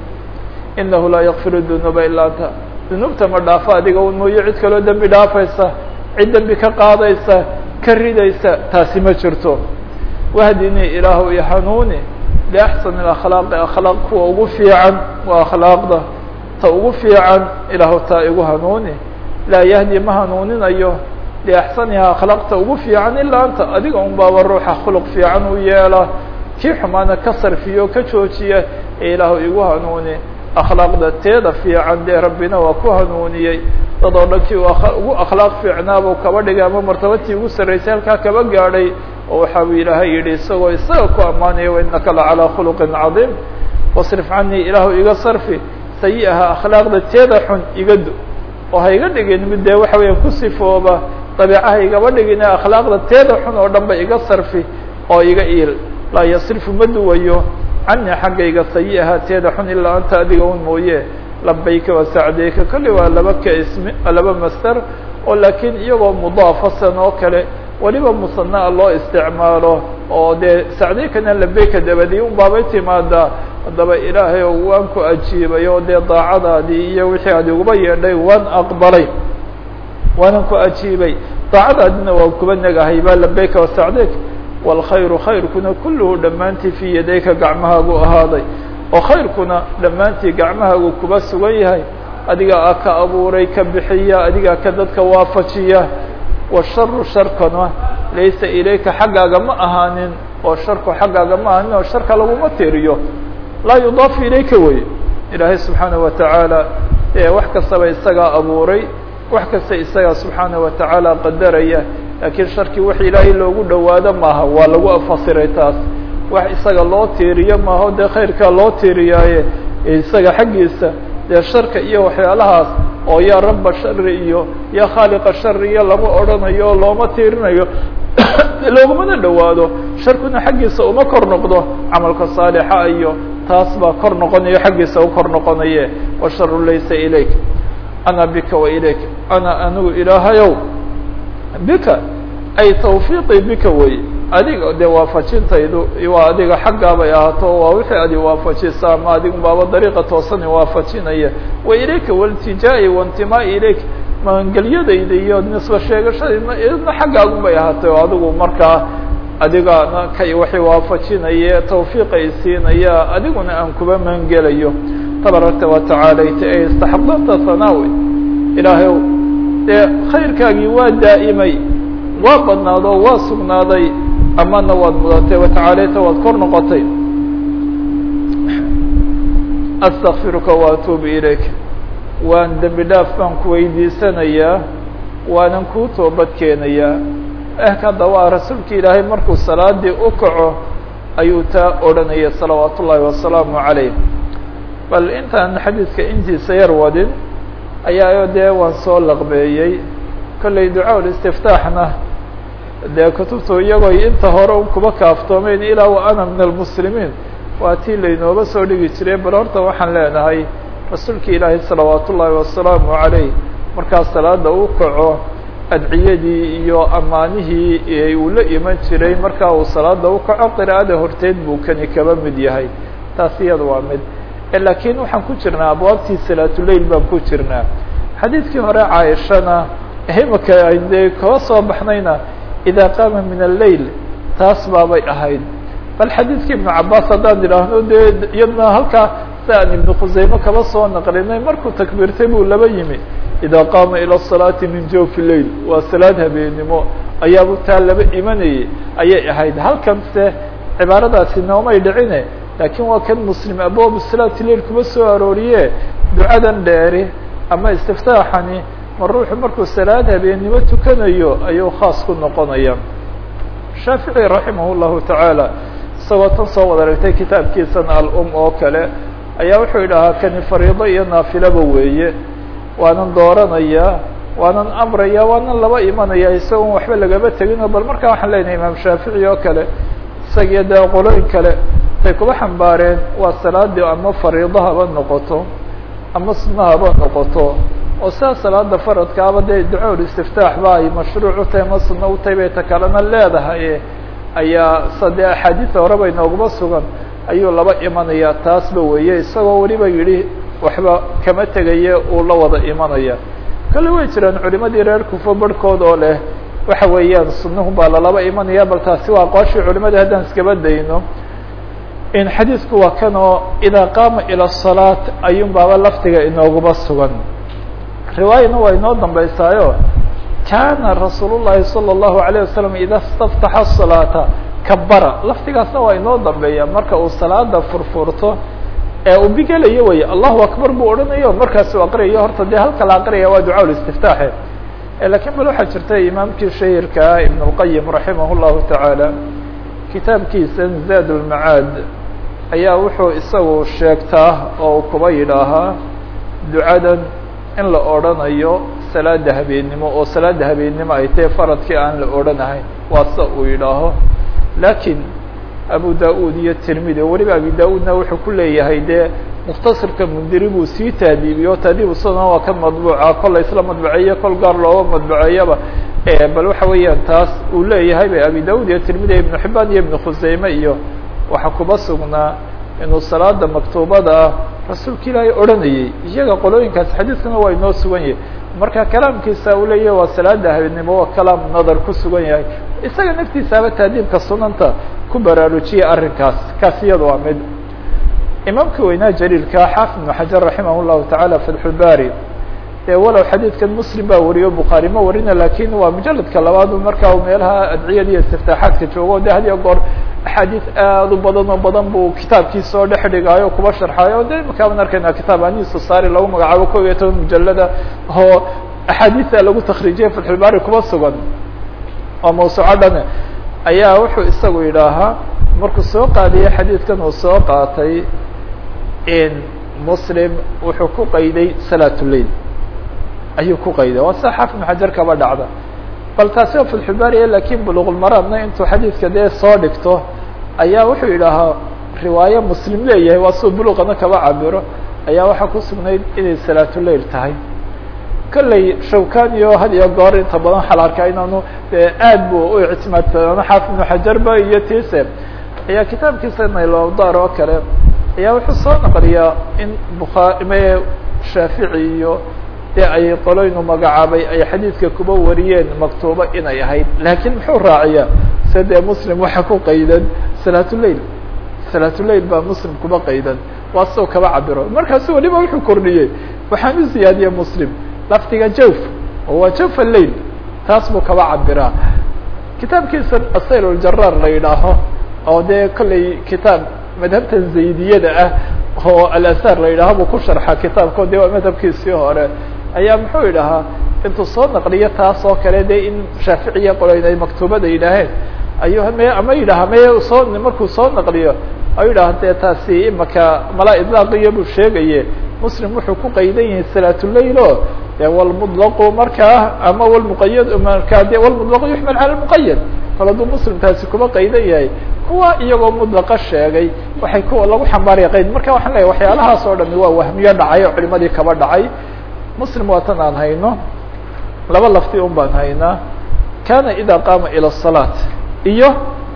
inahu laa yakfir dunuuba ilaa anta dunuubta ma dhaafo adiga un mooyo cid kaloo dembi dhaafaysa cid dembi ka qaadaysa ka ridaysa taasi ma jirto wahdinii ilaahu i hanuuni liaxsan akhlaaqi akhlaaq kuwa ugu fiican waa akhlaaqda ta ugu fiican ilaahu taa igu hanuuni laa yahdi ma hanuuninayo liaxsaniha akhlaaqta ugu fiican ilaa anta adiga un baaba ruuxa khuluq fiican u yeela kii xumaana ka sarfiyo ka joojiya ee ilaahu igu hanuuni akhlaaqda teeda fiican dee rabbina waa ku hanuuniyey dad oo dhankii ugu akhlaaq fiicnaabuu kaba dhigay ama martabatii ugu sarraysay halkaa kaba gaadhay oo waxa uu ilaahay yidhi isagoo isaga ku ammaanaya wainaka la calaa khuluqin cadiim wasrif canii ilaahu iga sarfi sayi-aha akhlaaqda teeda xun iga do oo ha iga dhigin mid dee waxa weya ku sifooba dabiicaha igaba dhigine akhlaaqda teeda xun oo dhan ba iga sarfi oo iga iil laa yasrifu ma duwayo cani xaggayga sayi-aha teeda xun ilaa anta adiga un mooye labayka wasacdeyka kolley waa laba ka ismi laba master oo laakiin iyagoo mudaafasan oo kale weliba musanaa loo isticmaalo oo dee sacdeykana labeyka dabadi un baabay timaadaa haddaba ilaahay oo waan ku ajiibay oo dee daacadaadii iyo wixii aad iguba yeedhay waan aqbalay waanan ku ajiibay daacadaadina waan kuba negahay ba labeyka wasacdeyk wاlkhayru khayrkuna kulluhu dhammaantii fii yadayka gacmahaagu ahaaday oo khayrkuna dhammaantii gacmahaagu kuba sugan yahay adigaa ka abuuray ka bixiya adigaa ka dadka waafajiya washaru sharkana laysa ilayka xaggaaga ma ahaanin oo sharku xaggaaga ma ahaanin oo sharka laguma tiriyo laa yudaafu ilayka wey ilaahay subxaanaه watacaala ee wax kastaba isagaa abuuray wax kasta isagaa subxaanaه watacaala qadaraya laakiin sharkii wax ilaahay loogu dhowaado maaha waa lagu fasiray taas wax isaga loo tiiriyo maaho dee khayrkaa loo tiiriyaaye isaga xaggiisa dee sharka iyo waxyaalahaas oo yaa raba shari iyo yaa khaaliqa shari iyo lama odhanayo oo looma tiirinayo loogumana dhowaado sharkuna xaggiisa uma kor noqdo camalka saalixa iyo taas baa kor noqonayo xaggiisa u kor noqonaye washaru laysa ilayk ana bika wa ilayk ana anigu ilaahayow bika ay tawfiiqii bika wey adiga dee waafajintaydu waa adiga xaggaabay ahaato waa wixii adi waafajisa ama adigu baaba dariiqa toosani waafajinaya wa ilayka waltijaa'i waintimaai ilayk magangelyadayda iyo nisba sheegashadayda idna xaggaagun bay ahaatay oo adigu markaa adigana kay waxay waafajinaya tawfiiqay siinaya adiguna aan kuba magangelayo tabarakta watacaalayta ee istaxaqdanta hanaawi ilaahayow dee khayrkaagii waa daa'imay waa badnaado waa sugnaaday amana waad mudatay watacaalayta waad kor noqotay astakfiruka waatuubu ilayk waan dembi dhaaf baan ku weydiisanayaa waanan kuu toobad keenayaa eh hadda waa rasuulka ilaahay markuu salaadii u kaco ayuu taa odhanaya salawaat ullaahi wasalaamu calayh bal intaan xadiidka intiisa yar wadin ayaa dee waan soo laqbeeyey kollay ducaa ulistiftaaxna dee kutubtu iyagoo inta hore un kuba kaaftoomeyn ilaa wa ana min almuslimiin waa tii laynooga soo dhigi jiray bal horta waxaan leenahay rasuulka ilaahay salawaat ullaahi wasalaamu calayh markaa salaada u kaco adciyadii iyo ammaanihii uu la iman jiray markaa uu salaada u kaco qiraa'ada horteed buu kani kaba mid yahay taas iyada waa mid laakiin waxaan ku jirnaa abwaabtii salaatuleil baan ku jirnaa xadiidkii hore caaishana imika ay dee kaba soo baxnayna idaa qaama min alleyl taas baabay ahayd bal xadiidkii ibnu cabaas haddaan idhaahno dee iyadna halkaa si aan ibnu khuseyme kaba soo naqlinay markuu takbiirtay buu laba yimi idaa qaama ilى الصalaati min jawfi leil waa salaad habeenimo ayaabu taa laba imanayay ayay ahayd halkan se cibaaradaasi noomay dhicine laakiin waa kan muslim abwaabu salaati leil kuma soo arooriye ducadan dheeri ama istiftaaxani ma ruuxu markuu salaad habeenimo tukanayo ayuu khaas ku noqonaya shaafici raximah الlahu taعaalى isagoo tan soo wada aragtay kitaabkiisan alum oo kale ayaa wuxuu yidhahaa kani fariido iyo naafilaba weeye waanan dooranaya waanan amraya waanan laba imanaya isagoon waxba lagaba tegino bal markaa waxaan leenahay imaam shaafici oo kale isagiyo dee qolooyin kale tay kuba xambaareen waa salaadii ama fariido haba noqoto ama sunna haba noqoto oo sidaa salaada faradkaaba dee ducool istiftaax ba ay mashruuc u tahay ama sunno u tahay bay ta kalena leedahay ayaa sadee axaadiida horeba inooguma sugan ayuu laba imanaya taasba weeye isagoo weliba yidhi waxba kama tegaye uu la wada imanaya kale way jiraan culimadii reer kufo barhkood oo leh waxa weeyaan sunuhu baa lalaba imanaya bal taasi waa aqwaashii culimadii haddaan iskaba dayno in xadiidku waa kan oo idaa qaama ilى الصalaaة ayuun baaba laftiga inooguma sugan riwaayana waa inoo dambeysaayo kana rasuul الlahi salى الlahu عalيه wasalam ida اstaftaxa الصalaaةa kabara laftigaasna waa inoo dambeeya marka uu salaada furfurto ee uu bigelayo wey allahu akbar buu odhanayo markaasuu aqriyayo horta dee halka la aqriyaya waa ducaa listiftaaxe lakiin bal waxaa jirta imaamkii shahirkaa ibn اlqayim raximah اllahu taعaalى kitaabkiisa zaad اlmacaad ayaa wuxuu isagu sheegtaa oo kuba yidhaahaa ducadan in la odrhanayo salaada habeennimo oo salaada habeennimo ay tahe faradkii aan la odhanahayn waa sa uu yidhaaho lakiin abu da-ud iyo tirmidi weliba abi da-udna wuxuu ku leeyahay dee mukhtasarka mundiri buu sii taadiibiyo taadiibu sunan waa kan madbuuca kol la isla madbuceeyo kol gaar looga madbuceeyaba bal waxa weeyaan taas uu leeyahay ba abi da-ud iyo tirmidi ibnu xibaan iyo ibnu khuseyme iyo waxaa kuba sugnaa inuu salaada maktuubada ah rasuulka ilaahay odhanayay iyaga qolooyinkaas xadiidkana waa inoo sugan yahay marka kalaamkiisa uu leeyahay waa salaada habeenimo waa kalaam nadar ku sugan yahay isaga naftiisaaba taadiibka sunanta ku baraarujiyay arrinkaas kaas iyada waa mid imaamka weynaa jaliilka xaafid ibnu xajar raximah llahu tacaala fatxulbari dee walow xadiidkan muslim baa wariyo bukhaari ma warina lakin waa mujaladka labaad markaa meelaha adciyada iyo istiftaaxaadka joogo de had iyo goor axaadiis aad u badan oo badan buu kitaabkiisa oo dhex dhigaayo kuba sharxaayo de imakaaban arkayna kitaab anisu saari lagu magacaabo kob iyo toban mujalada oo axaadiisa lagu takriijiyay fatxulbari kuba sugan oo mawsuuco dhane ayaa wuxuu isagu yidhaahaa markuu soo qaadiyay xadiidkan uu soo qaatay in muslim wuxuu ku qayday salaatuleil ayuu ku qayday waa sida xaafid ibn xajar kaba dhacda bal taasi oo filxubaariya lakin buluqulmaraadna intuu xadiidka dee soo dhigto ayaa wuxuu yidhaahaa riwaayo muslim leeyahay waa suu buluqana kaba cabiro ayaa waxaa ku sugnayd inay salaatuleil tahay kolley shawkani oo had iyo goor inta badan waxaa la arkaa inaanu aad bu u ictimaadsadaan xaafid ibnu xajarba iyo tise ayaa kitaabkiisa nailodar oo kale ayaa wuxuu soo naqliyaa in bukhaari me shaafici iyo dee ay qoloynu magacaabay ay xadiidka kuba wariyeen maktuubo inay ahayd laakiin muxuu raaciyaa se dee muslim waxa ku qaydan salaatuleil salaatuleil baa muslim kuba qaydan waa soo kaba cabiro markaasu waliba wuxuu kordhiyey waxaan u ziyaadiyey muslim lafdiga jawf oo waa jawf alail taas buu kaba cabiraa kitaabkiisa asayl ljaraar la yidhaaho oo dee kolley kitaab madhabtan zaydiyada ah oo alasaar la yidhaaho buu ku sharxa kitaabko de waa madhabkiisii hore ayaa muxuu yidhahaa intuu soo naqliyo taas oo kale de in shaaficiya qoloyn ay maktuubada yidhaaheen ayuu me ama yidhaha me soo markuu soo naqliyo ayuu yidhaha dee taasi imaka mala idlaaqiyo buu sheegaye muslim wuxuu ku qaydan yahay salaatuleil o de walmudlaqu markaa ama walmuqayad markaa de walmudlaqu yuxmal cala lmuqayad kol hadduu muslim taasi kuma qaydan yahay kuwa iyagoo mudlaqa sheegay waxay kuwa lagu xambaaraya qayd marka waxaan leeyahy waxyaalahaas oo dhami waa wahmiyo dhacay oo culimadii kaba dhacay muslim waa tan aan hayno laba lafti un baan haynaa kana ida qaama ilى الصalaat iyo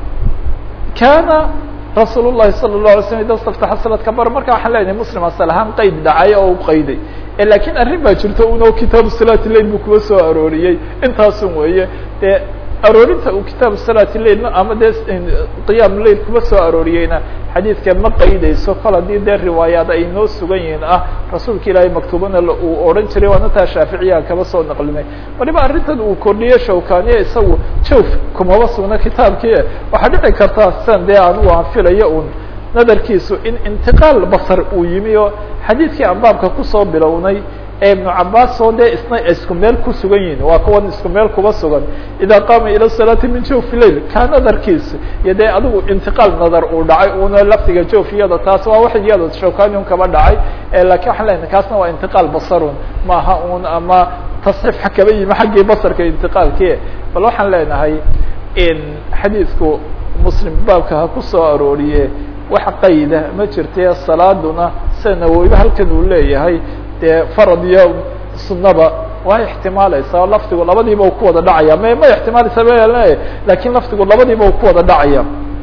kana rasuul الlahi salى الlaه alay slm ida staftaxa salad kabar marka waxaan lenahay muslim asal ahaan qeyd dhacay oo u qayday lakiin arrin baa jirto uno kitaabu salaati lail buu kuwa soo arooriyey intaasun weeye dee aroorinta uu kitaabu salaati lailna ama dee qiyaam lail kuma soo arooriyeyna xadiidka ma qaydayso kol haddii dee riwaayaad ay noo sugan yihiin ah rasuulka ilaahay maktuubana uu odhan jiray waana taa shaaficiyaha kaba soo naqlinay waliba arrintan uu kordhiye shawkaniye isagu jawf kumaba sugna kitaabkii waxaa dhici karta sidan dee anugu aan filayo un nadarkiisu in intiqaal basar uu yimi oo xadiidkii aan baabka kusoo bilownay ee ibnu cabaas oo dee isna isku meel ku sugan yihin waa kuwan isku meel kuba sugan ida qaama ila salaati min jawfi lail kaa nadarkiisa iyo dee adigu intiqaal nadar uu dhacay una lafdiga jawfiyada taas waa wax iyada shawkani un kaba dhacay lakin waxaan lenahay kaasna waa intiqaal basarun maaha un ama tasxiif kaba yimi xaggii basarka intiqaalki bal waxaan leenahay in xadiidku muslim baabka ha kusoo arooriye wax qayda ma jirte salaaduna sida nawowiba halkan uu leeyahay dee farad iyo sunaba waa ixtimaalaysaa lafdigu labadiiba u ku wada dhacaya ma ma ixtimaalaysa ma lakin lafdigu labadiiba u ku wada dhacaya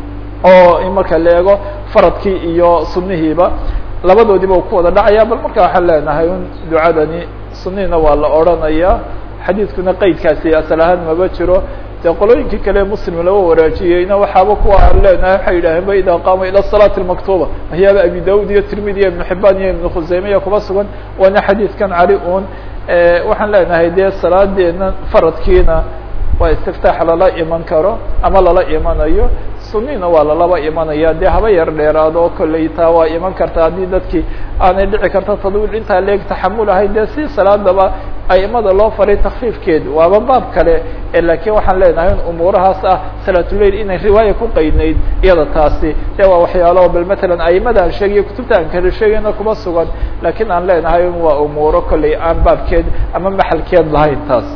oo in marka la eego faradkii iyo sunihiiba labadoodiiba u ku wada dhacaya bal marka waxaan leenahay un ducadani sunihina waa la odranaya xadiidkuna qeydkaasi asal ahaan maba jiro de qolooyinkii kale muslim laga waraajiyeyna waxaaba kuwa aan leenahay waxay yidhaaheen ba ida qaama ila salaati maktuba waxyaaba abi daud iyo tirmidi iyo ibnu xibaan iyo ibnu khuseymiya kuba sugan waana xadiidkan cali un waxaan leenahay dee salaadeena faradkiina waa istiftaax lala iman karo ama lala imanayo sunina waa lalaba imanaya dee haba yar dheeraado oo kolley taa waa iman karta haddii dadkii aanay dhici karta tadwiil intaa leeg taxamul ahayn dee si salaadaba aimada loo faray takfiifkeed waaba baab kale lakin waxaan leenahay in umuurahaas ah salaatuleil inay riwaaya ku qaydnayd iyada taasi dee waa waxyaalo bal matalan aimada aan sheegayo kutubta aan kala sheegayna kuma sugan lakin aan leenahay in waa umuuro kolley aan baabkeed ama maxalkeed lahayn taas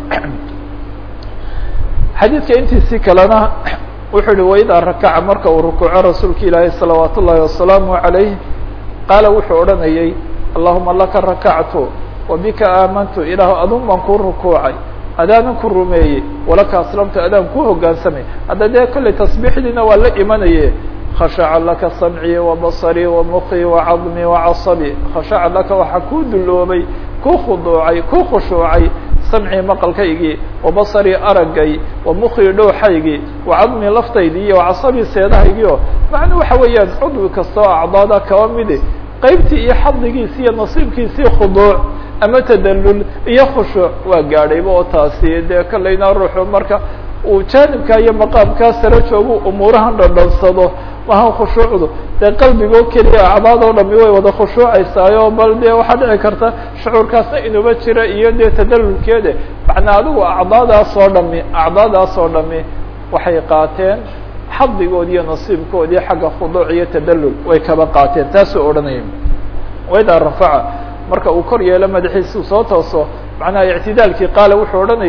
xadiidka intiisii kalena wuxuu uhi waidaa rakaca marka uu rukuuco rasuulka ilaahay salawaat ullaahi wasalaamu عalayh qaala wuxuu odhanayay allahuma laka rakactu wabika aamantu ilaah adun baan kuu rukuucay adaanan ku rumeeyey walaka aslamtu adaan ku hogaansamay hadda dee kolley tasbiixdiina waa la imanaye khashaca laka samcii wabaصrii wamukii wacadmii wacaصabii khashaca laka waxaa kuu duloobay kuu khuduucay kuu khushuucay samcii maqalkaygii wabasarii araggay wamukii dhowxaygii wacadmii laftaydii iyo wacasabii seedahaygiio macnuu waxa weeyaan cudwi kasta oo acdaada kaba midi qaybtii iyo xadligiisi iyo nasiibkiisii khuduuc ama tadalul iyo khushuuc waa gaadhayba oo taasi dee kolleyna ruuxu marka uu jaanibka iyo maqaamkaa sare joogu umuurahan dhandhansado maha khushuucdu dee qalbigoo keliya acdaadoo dhami way wada khushuucaysaayo bal dee waxaa dhici karta shucuurkaasna inuba jira iyo dee tadalulkeede macnaa adigu acdaadaas oo dhami acdaadaas oo dhami waxay qaateen xadigoodi iyo nasiibkoodii xagga khuduuc iyo tadalul way kaba qaateen taasuu odhanaya waidaa rafaca marka uu kor yeelo madaxiisuu soo tooso macnaha ictidaalkii qaala wuxuu odhanayay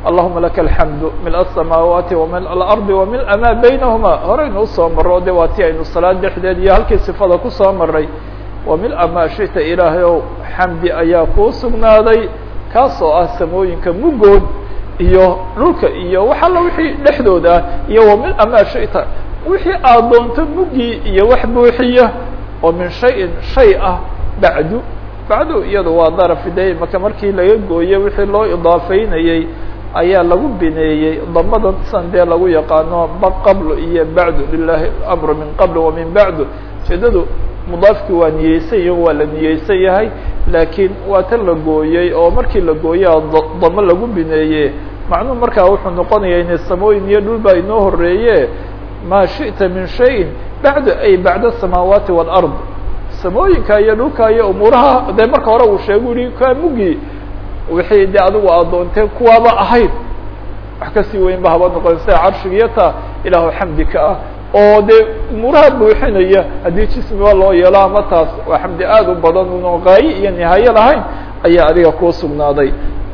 allahuma laka alxamdu mil asamaawaati wamil alardi wamil maa baynahuma horeynu usoo maro de waa ti aynu salaad dhexdeed iyo halkii sifada kusoo maray wamil maa shita ilaahay ow xamdi ayaa kuu sugnaaday kaasoo ah samooyinka mugood iyo dhulka iyo wax alla wixii dhexdooda ah iyo wamil maa shita wixii aad doonto mugii iyo wax buuxiya oo min shayin shay ah bacdu bacdu iyadu waa daraf de maka markii laga gooye wixii loo idaafeynayey ayaa lagu bineeyey damadan san dee lagu yaqaano qabl iyo bacdu lilahi amru min qabl wa min bacdu ujeedadu mudaafki waa niyeysan yahi waa la niyeysan yahay laakiin waa tan la gooyey oo markii la gooyaa damo lagu bineeye macnuhu markaa wuxuu noqonaya inay samooyin iyo dhul baa inoo horeeye ma shiئta min shayin bacdu ay bacda الsamaawaati wاlard samooyinka iyo dhulka iyo umuuraha dee marka hore uu sheegu yihi kaa mugii wixii de adigu aad doonteen kuwaaba ahayd wax kasii weyn ba haba noqon sida carshigiyo taa ilaahu xamdika ah oo dee umuuraha buuxinaya haddii jismiba loo yeelo ama taas waa xamdi aad u badan uno gaayo iyo nihaayo lahayn ayaa adiga kuu sugnaaday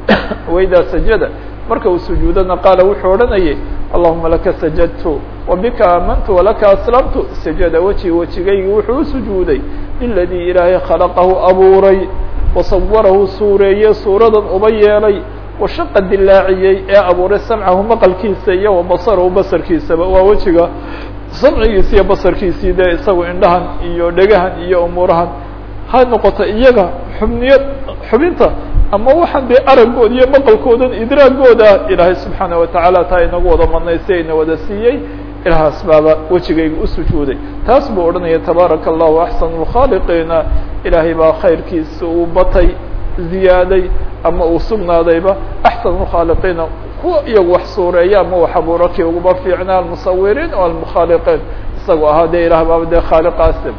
waidaa sajada marka uu sujuudana qaala wuxuu odhanayay allahuma laka sajadtu wabika aamantu walaka aslamtu sajada weji wejigaygi wuxuu u sujuuday liladii ilaahay khalaqahu abuuray wasawarahu suureeye suuradan uba yeelay washaqa dilaaciyey ee abuuray samcahu maqalkiisa iyo wabasarahu basarkiisaba waa wejiga samcigiisi iyo basarkiisii dee isagu indhahan iyo dhegahan iyo umuurahan ha noqoto iyaga xubniya xubinta ama waxaan dee araggooda iyo maqalkoodan idraagooda ilaahay subxaana watacaala taa inagu wada madnaystay ina wada siiyey ilahaas baaba wejigayga u sujuuday taas buu odhanaya tabaaraka allahu axsanu lkhaaliqiina ilaahay baa khayrkiisa uu batay ziyaaday ama uu sugnaadayba axsanu lkhaaliqiina kuwa iyagu wax suureeya ama wax abuuro kii uguba fiicna almusawiriin o almukhaaliqiin isagoo ahaa dee ilah baaba dee khaaliqaasi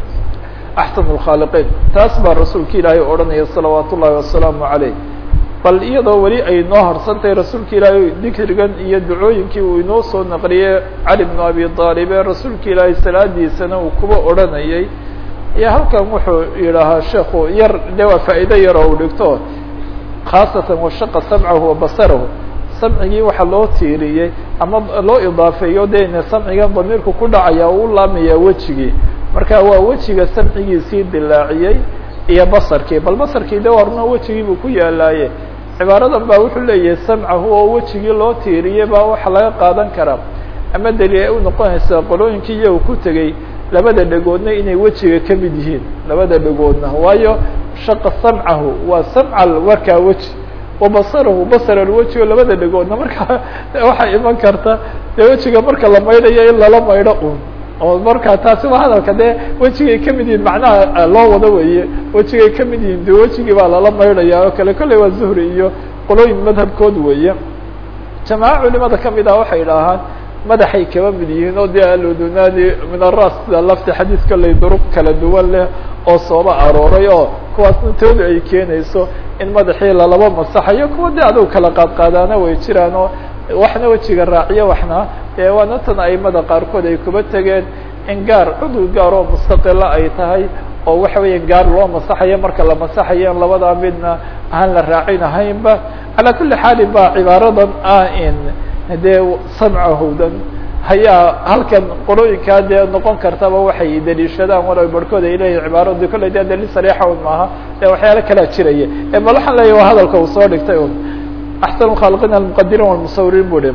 axsan lkhaaliqiin taas baa rasuulka ilaahay odhanaya salawaat ullahi wasalaamu caleyh bal iyadoo weli ay noo harsantahay rasuulka ilaahay dikrigan iyo ducooyinkii uu inoo soo naqliyey cali bnu abi aalib ee rasuulka ilaahay salaadiisana uu kuba odhanayay iyo halkan wuxuu yidhaahaa sheekhu yar de waa faa'iido yar oo u dhigto khaasatan washaqa samcahu wa basarahu samcigii waxaa loo tiiriyey ama loo idaafeeyo de ina samcigan damiirku ku dhacaya u laamayaa wejigii marka waa wejiga samcigiisii dilaaciyey iyo basarkii bal basarkii de waa runa wejigii buu ku yaalaaye cibaaradan baa wuxuu leeyahay samcahu oo wejigii loo tiiriyey baa waxa laga qaadan karaa ama daliil ay u noqonaysaa qolooyinkii iyagu ku tegey labada dhegoodna inay wejiga ka mid yihiin labada dhegoodna waayo shaqa samcahu waa samcal warkaa weji wabasarahu basar alwejigo labada dhegoodna markaa waxay iman karta dee wejiga marka la maydhayo in lala maydho un oo marka taasi waa hadalka dee wejigay ka mid yihiin macnaha loo wado weeye wejigay ka mid yihiin de wejigii baa lala maydhaya oo kale kolley waa zuhri iyo qolooyin madhabkood weeye jamaaco culimada kamid ah waxay idhaahaan madaxay kaba mid yihiin oo dee aludunaadi min aras sida lafti xadiis kolley duruq kala duwan leh oo sooba arooray oo kuwaasna toodu ay keenayso in madaxii lalaba masaxayo kuwa de adugu kala qaadqaadaana way jiraan oo waxna wejiga raaciyo waxna dee waana tan aimada qaarkood ay kuba tegeen in gaar cudul gaar oo mustaqila ay tahay oo waxa weya gaar loo masaxayo marka la masaxayo in labadaa midna aan la raacinahaynba calaa kuli xaalin ba cibaaradan ah in dee samcahowdan hayaa halkan qolooyinkaa dee noqon kartaba waxay daliishadaan walow barhkood ay leeyihin cibaaradu kolley dee daliil sariixa un maaha ee waxyaalo kalaa jiraya e bal waxaan leeyahy waa hadalka uu soo dhigtay un axsan lkhaaliqiin almuqadiriin walmusawiriin bu dhi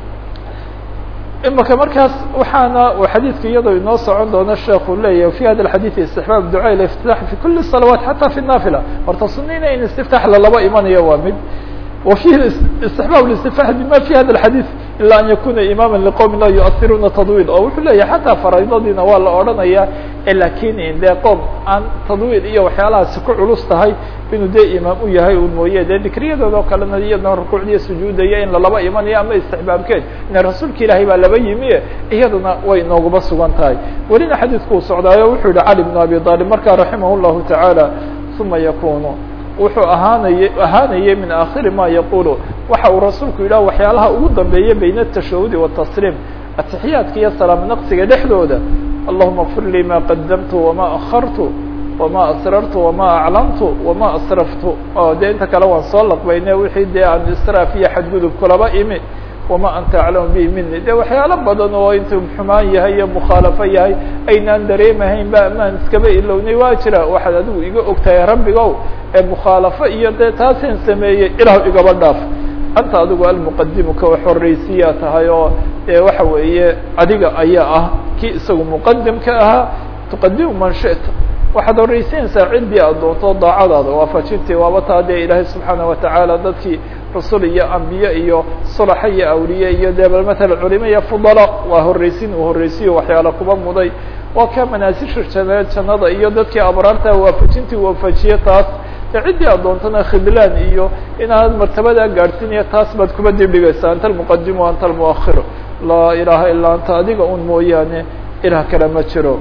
imaka markaas waxaana uu xadiidka iyadoo inoo socon doono sheekhu leeyahy fi hada alxadiid istixbaab ducaa ilaftitax fi kuli salawaat xata fi naafila horta sunina in istiftax lalaba imanayo waa mid وفيه استحباب الاستفاح بما في هذا الحديث إلا أن يكون إماما لqوم لا يؤثiruna تضويل oo wuxuu leeyahy حataa فرaydadiina waa la odhanaya lakin de qom aan تضويل iyo waxyaalahaasi ku culus tahay inuu de imaam u yahay un mooye de dikriyadooda o kalena iyadna rukuucdiiyo sujuudaya in lalaba imanayo ama استحbaabkeed ina rasuulka ilaahay baa laba yimi iyaduna way nooguba sugan tahay welina xadiidku uu socdaayo wuxuu yihi cali بن abi طالب markaa raximah الlahu taعaalى ثuma yakunu wuxuu ahaanay ahaanayay min aakhiri ma yaqulu waxa uu rasuulku yidhah waxyaalaha ugu dambeeya bayna الtashahudi والtasliim atixiyaadka iyo salaam naqsiga dhexdooda allahuma fir lii ma qadamtu wama akhartu wama asrartu wama aclamtu wama asraftu oo dee inta kale waan soo laqbayne wixii dee aan israaf iyo xadgudub kulaba imi wama anta aclamu bihi mini de waxyaalo badan oo intuu xumaan yahay iyo mukhaalafo yahay aynaan dareemahayn ba amaan iskaba ilownay waa jira waxaad adigu iga ogtahay rabbigow ee mukhaalafo iyo dee taaseen sameeyey ilah igaba dhaaf anta adigu almuqadimu ka wax horreysiyaa tahay oo dee waxa weeye adiga ayaa ah kii isagu muqadimka ahaa tuqadimu man shita waxaad horreysiinaysaa ciddii aad doonto daacadaada waafajintii waaba taa dee ilaahay subxaana watacaala dadkii rasul iyo ambiye iyo sulaxa iyo awliye iyo dee bal matala culimo iyo fudala waa horreysin uu horreysiyo waxyaala kuba muday waa ka manaasisha jane jannada iyo dadkii abraarta waafajintii waafajiye taas de ciddii aad doontana khidlaan iyo inaad martabadaa gaadhsiinaya taas baad kuba dibdhigaysaa anta almuqadimu anta almuakhiru laa ilaaha ilaa anta adiga un mooyaane ilah kale ma jiro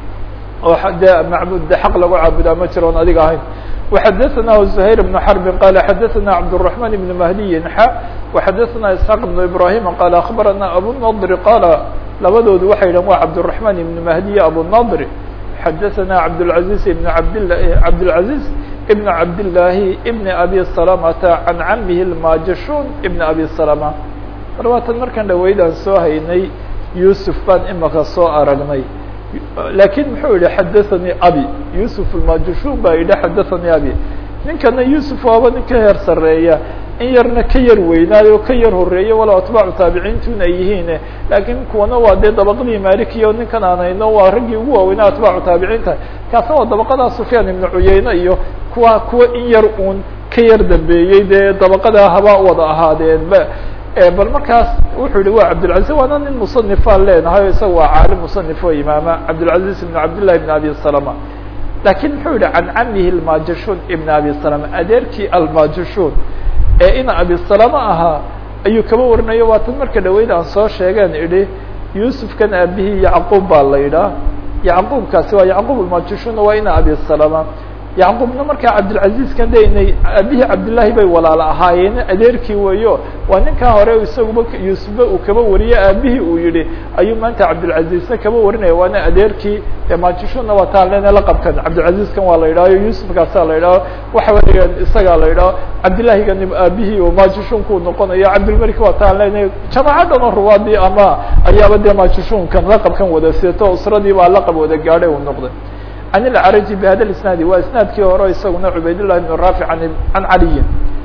oo dee macbud de xaq lagu caabudaa ma jiro on adiga ahayn وxadثna زهير بن حرب qال xadثna عبدالرحمن بن مهدي ح وxadثna اسحاq بن إبراهيم qال أخبرna أبوالنضر qال labadoodu waxay dhn wa عبدالرحمن بن مهدي أبوالنضر xadثna عبدالعزيز بن عبد عبدالعزيز بن عبداللahi بن أبي سلمة عن عمه الماجشون بن أبي سلمة marwaatan markaan dhaweydaan soo haynay يوسف baan imaka soo aragnay lakin muxuu yihi xadaثanii abi yusuf almajushuun baa yidhi xadaثanii abi ninkana yusuf waaba nin ka heer sareeya in yarna ka yar weynaayo ka yar horeeya walow atbaacu taabiciintuna ay yihiin lakin kuwana waa dee dabaqadii malikiya o ninkan aan hayno waa raggii ugu waaweynaa atbaacu taabiciinta kaasna waa dabaqadaa sufyaan ibnu cuyeyne iyo kuwa kuwa in yar uun ka yar dambeeyey dee dabaqadaa haba wada ahaadeen ba bal markaas wuxuu yihi wa cabdالعaزيز waana nin muصنifaan leenahay isaga waa caalim muصنif oo imaama cabdالعaزيز بن cabdاللahi بن abi سلمة lakin muxuu yihi can camihi الmajashun ibn abi سلمة adeerkii almajashun ee ina abi سلمة ahaa ayuu kaba warinayo waa tan marka dhaweyd aan soo sheegeen idhi yusufkan aabihii yacquub baa la yidhaah yacquubkaasi waa yacquub almajashuna waa ina abi سلمة yacquubna markaa cabdilcaziizkan de inay aabihii cabdillaahi bay walaalo ahaayeen adeerkii weeyo waa ninkaa hore isaguba yuusufba uu kaba wariye aabihii uu yihi ayuu maanta cabdilcaziizna kaba warinaya waana adeerkii majishuna waa taan lena laqabkan cabdilcaziizkan waa la yidhahyo yuusufkaasaa la yidhaho waxa weya isagaa la yidhaho cabdillaahigan aabihii oo majishunku noqonayo cabdilmalik waa taan lena jamaaca dhan oo ruwaadii ama ayaaba dee majishunkan laqabkan wada seeto usradii baa laqab wada gaadhay uu noqday عن العرج بhda الاسناaد waa isناadkii hore isaguna عubayd للh بن رافع عن عaliي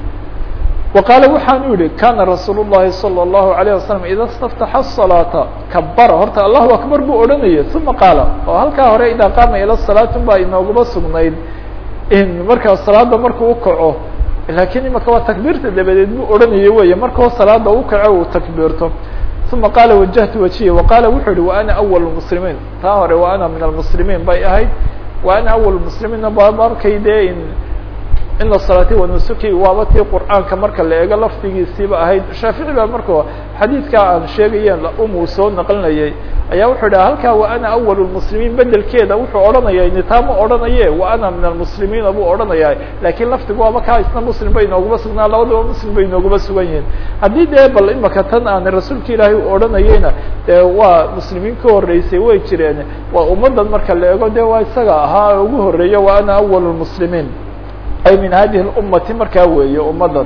وqاaل waxaanu yihi kana رasuuل الlahi صلى الله عليه وسلم إda اsتفتح الصلاaةa كبر horta الله أكبر buu odhanaya ثuma qاaل oo halkaa hore idaa qaama ilى الصلاaة baa inoogaba sugnayd in markaa salaada markuu ukaco lakin imaka waa takبيirta dabadeed buu odhanaya wey markao salaada ukaco uu takبيirto ثuma qaala wajahtu wajiya waqaala wuxuu yihi wa ana awal mslimiin taa hore wa ana min almuslimiin bay ahayd wa ana awal muslimiinna ba markay dee in in la salaatay wanusuki waaba tii qur'aanka marka la eego lafdigiisiiba ahayd shaafici baa marka xadiidkaa aan sheegayeen umuu soo naqlinayay ayaa wuxuu dhaha halkaa wa ana awal lmuslimiin bedelkeeda wuxuu odhanaya nitaama odhanaye wa ana min almuslimiina buu odhanaya lakin lafdigu waaba kaa isna muslim bay inooguma sugnaa labadaba muslim bay inooguma sugan yihiin haddii dee bal imaka tan aan rasuulka ilaahay u odhanayeyna dee waa muslimiin ka horeysay way jireen waa ummadan marka la eego de waa isaga ahaa ugu horeeya wa ana awal lmuslimiin ay min hadihi اummati markaa weeye ummadan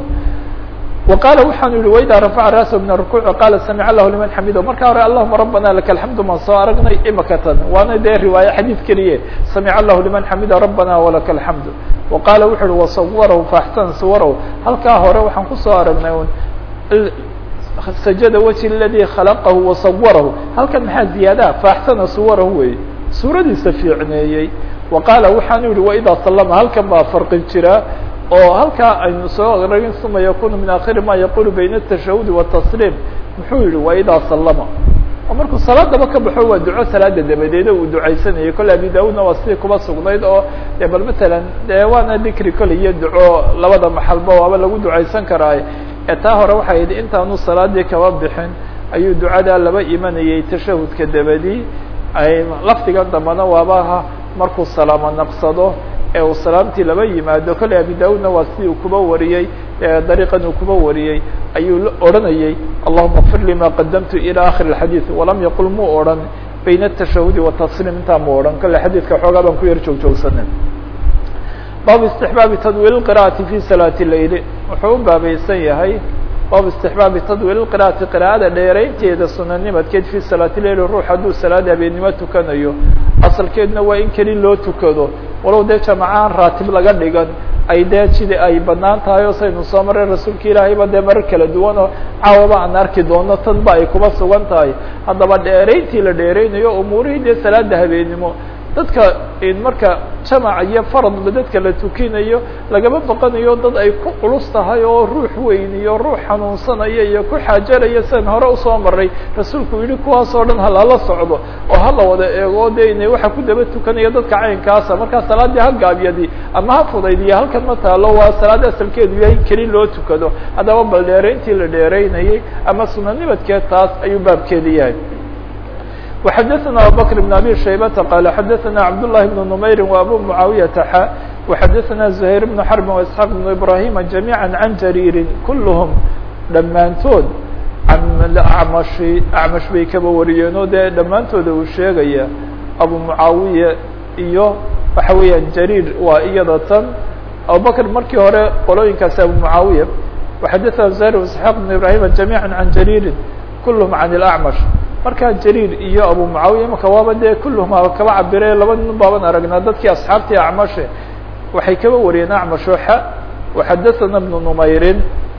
وqاaل waxaanu yihi وإdا رفع rأسه من الركوع qاaل سمع الlah لمن xمid marka hore اللهma ربنا لك الحمد maan soo aragnay imaka tan waana dee riwaaية xadيث keliye سمع الlah لمن xمida ربنا ولك الحمد وqاaل wuxu uhi وصwرh فأحسن صwرh halkaa hore waxaan kusoo aragnay سجد وجه الذي خلقه وصwرh halkan maxaa زiyaada فأحسنa صwرh wey suuradiisa fiicneeyey وqاaل waxaanu yihi وإdا سلم halkan baa فرqi jira oo halkaa aynu soo ragin suma yakunu min akhiri ma yaqulu bayna التashahudi والتsliim muxuu yihi waa idaa salama oo markuu salaadaba ka baxo waa duco salaada dabadeeda uu ducaysanayay kole abi daudna waa sidii kuba sugnayd oo de bal matalan de waana dikri kole iyo duco labada maxalba waaba lagu ducaysan karaa ee taa hore waxay yidhi intaanu salaadii kaba bixin ayuu ducadaa laba imanayay tashahudka dabadi ay lafdigan dambana waaba markuu salaamo naqsado ee uu salaamtii laba yimaado kolley abi daudna waa sidii uu kuba wariyey dariiqan uu kuba wariyey ayuu odhanayey allahuma kfir li ma qadamtu ilى akhir الxadiiث walam yaqul muu odhan bayna الtashahudi watasliim intaa mu odhan kolle xadiidka xoogaa baan ku yar joog joogsanen baabu istixbaabi tadwiil qira'ati fi salaati leyli wuxuu u baabaysan yahay baabu istixbaabi tadwiil qira'ati qira'ada dheeraynteeda sunanimadkeed fi salaati leyli ruux hadduu salaada habeennimo tukanayo asalkeedna waa in keli loo tukado walow dee jamacaan raatib laga dhigan ay dee sida ay banaan tahay oo saynu soo maray rasuulka ilaahayba dee marar kala duwan oo caawaba aan arki doono tan ba ay kuba sugan tahay haddaba dheerayntii la dheeraynayo umuurihii dee salaada habeennimo dadka marka jamac iyo faradba dadka la tukinayo lagama baqanayo dad ay ku culus tahay oo ruux weyn iyo ruux xanuunsanaya iyo ku xaajaraya sidan hore usoo maray rasuulku yihi kuwaas oo dhan halala socdo oo hala wada eego de ina waxa ku daba tukanaya dadka caynkaasa markaa salaadii ha gaabyadi ama ha fudaydiya halkan ma taalo waa salaad asalkeedu yahay keli loo tukado haddaba bal dheerayntii la dheeraynayay ama sunanimadkeed taas ayuu baabkeedi yahay وxdثna abubكر بن abي شhaybة qال xdثna cبداللahi بن نmayr وabو معaaوiyة xا وxdثna زهير بن حرب واسحاq بن إبراهيم جaميعا عن جرير كلهم dhammaantood acmش acmaش bay kaba wariyeen o dee dhammaantooda uu sheegaya abu معaawiية iyo waxa weeyaan جرير waa iyada tan abubكر markii hore qolooyinkaasi abu معaawiية وxdثna زهير واسحاq بن إبراهيم جaميعا عن جرير كلهم عن الأعمش markaa jariir iyo abu mucaawiya imaka waaba dee kulluhum kaba cabire laba nin baaban aragnaa dadkii asxaabtii acmashe waxay kaba wariyeen acmashoxa waxadaثana bnu numayrin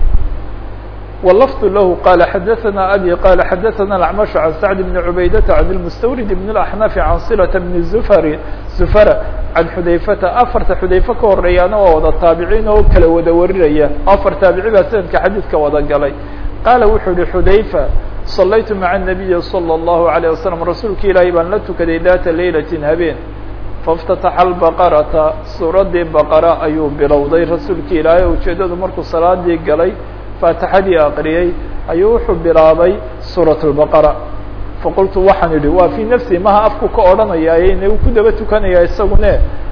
walafdu lahu qala xadaثana abi qala xadaثana acmashu can sacd bni cubaydata can اlmustawrid bn اlaxnafi can silata bni zufari zufara can xudayfata afarta xudayfe ka horeeyaana waa wada taabiciin oo kala wada warinaya afar taabici baa sanadka xadiidka wada galay qaala wuxuu yihi xudayfa صlaytu mعa النabiyi slى الlahu عalيه waslم rasuulka ilaahay baan la tukaday data laylaةi habeen faاftataxa الbaqarata suuradii baqara ayuu bilowday rasuulka ilaahay ujeedadu markuu salaadii galay faatixadii aqriyey ayuu wuxuu bilaabay suuraة الbaqara faqultu waxaan idhi waa fii nafsi maha afku ka odhanayaaye ina uu ku daba tukanaya isagune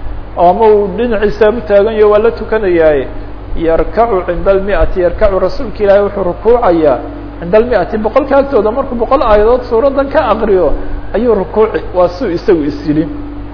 ama uu dhinaciisa u taaganyaho waa la tukanayaaye yarkacu cinda اlmiati yarkacu rasuulka ilaahay wuxuu rukuucayaa cinda almiati boqolka agtooda markuu boqol aayadood suuradan ka aqriyo ayuu rukuuci waa suu isagu is yidhi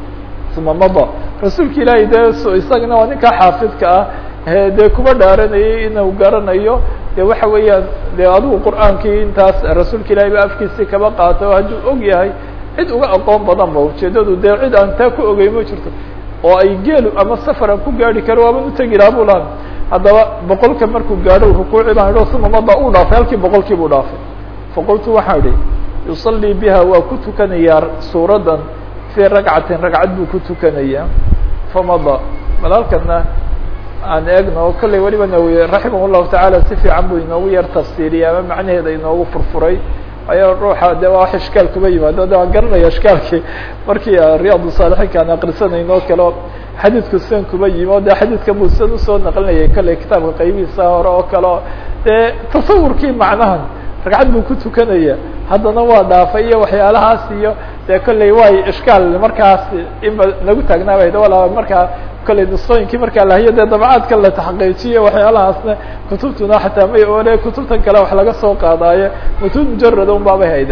uma mada rasuulka ilaahay dee isagana waa ninkaa xaafidka ah dee kuba dhaaranayay inuu garanayo de waxa weeyaan de adigu qur'aankii intaas rasuulka ilahay ba afkiisii kaba qaato hadduu og yahay cid uga aqoon badan ba ujeedadu dee cid aan taa ku ogey ma jirto oo ay geelu ama safar aan ku gaari karo waaban utegi laha bu laha haddaba boqolka markuu gaadho rukuuci baan idhi uma mada uu dhaafay halkii boqolkii buu dhaafay faqultu waxaan idhi yusalii biha waa ku tukanayaa suuradan fii ragcatin ragcad buu ku tukanayaa famada bal halkana aan eegno kollay weliba nawiye raximah llahu tacaala si fiican buu inoogu yar tafsiiriyay ama macnaheeda inoogu furfuray ayo ruuxa de waa wax ishkaal kuba yimaado de waan garanaya ishkaalkii markii riyaad saalixiinka aan akrisanayno kale xadiidku sidan kuba yimi o de xadiidka buu sidan usoo naqlinayay kollay kitaabka qaybihiisa hore oo kale dee tasawurkii macnahan ragcad buu ku tukanaya haddana waa dhaafay iyo waxyaalahaas iyo dee kollay way ishkaal markaas inba nagu taagnaabay wala markaa kollay nusqooyinkii markaa lahayo dee dabacaadka la taxqiijiyo waxyaalahaasna kutubtuna xataa may oole kutubtan kale wax laga soo qaadaayo mutuud mujarada un baabay hayde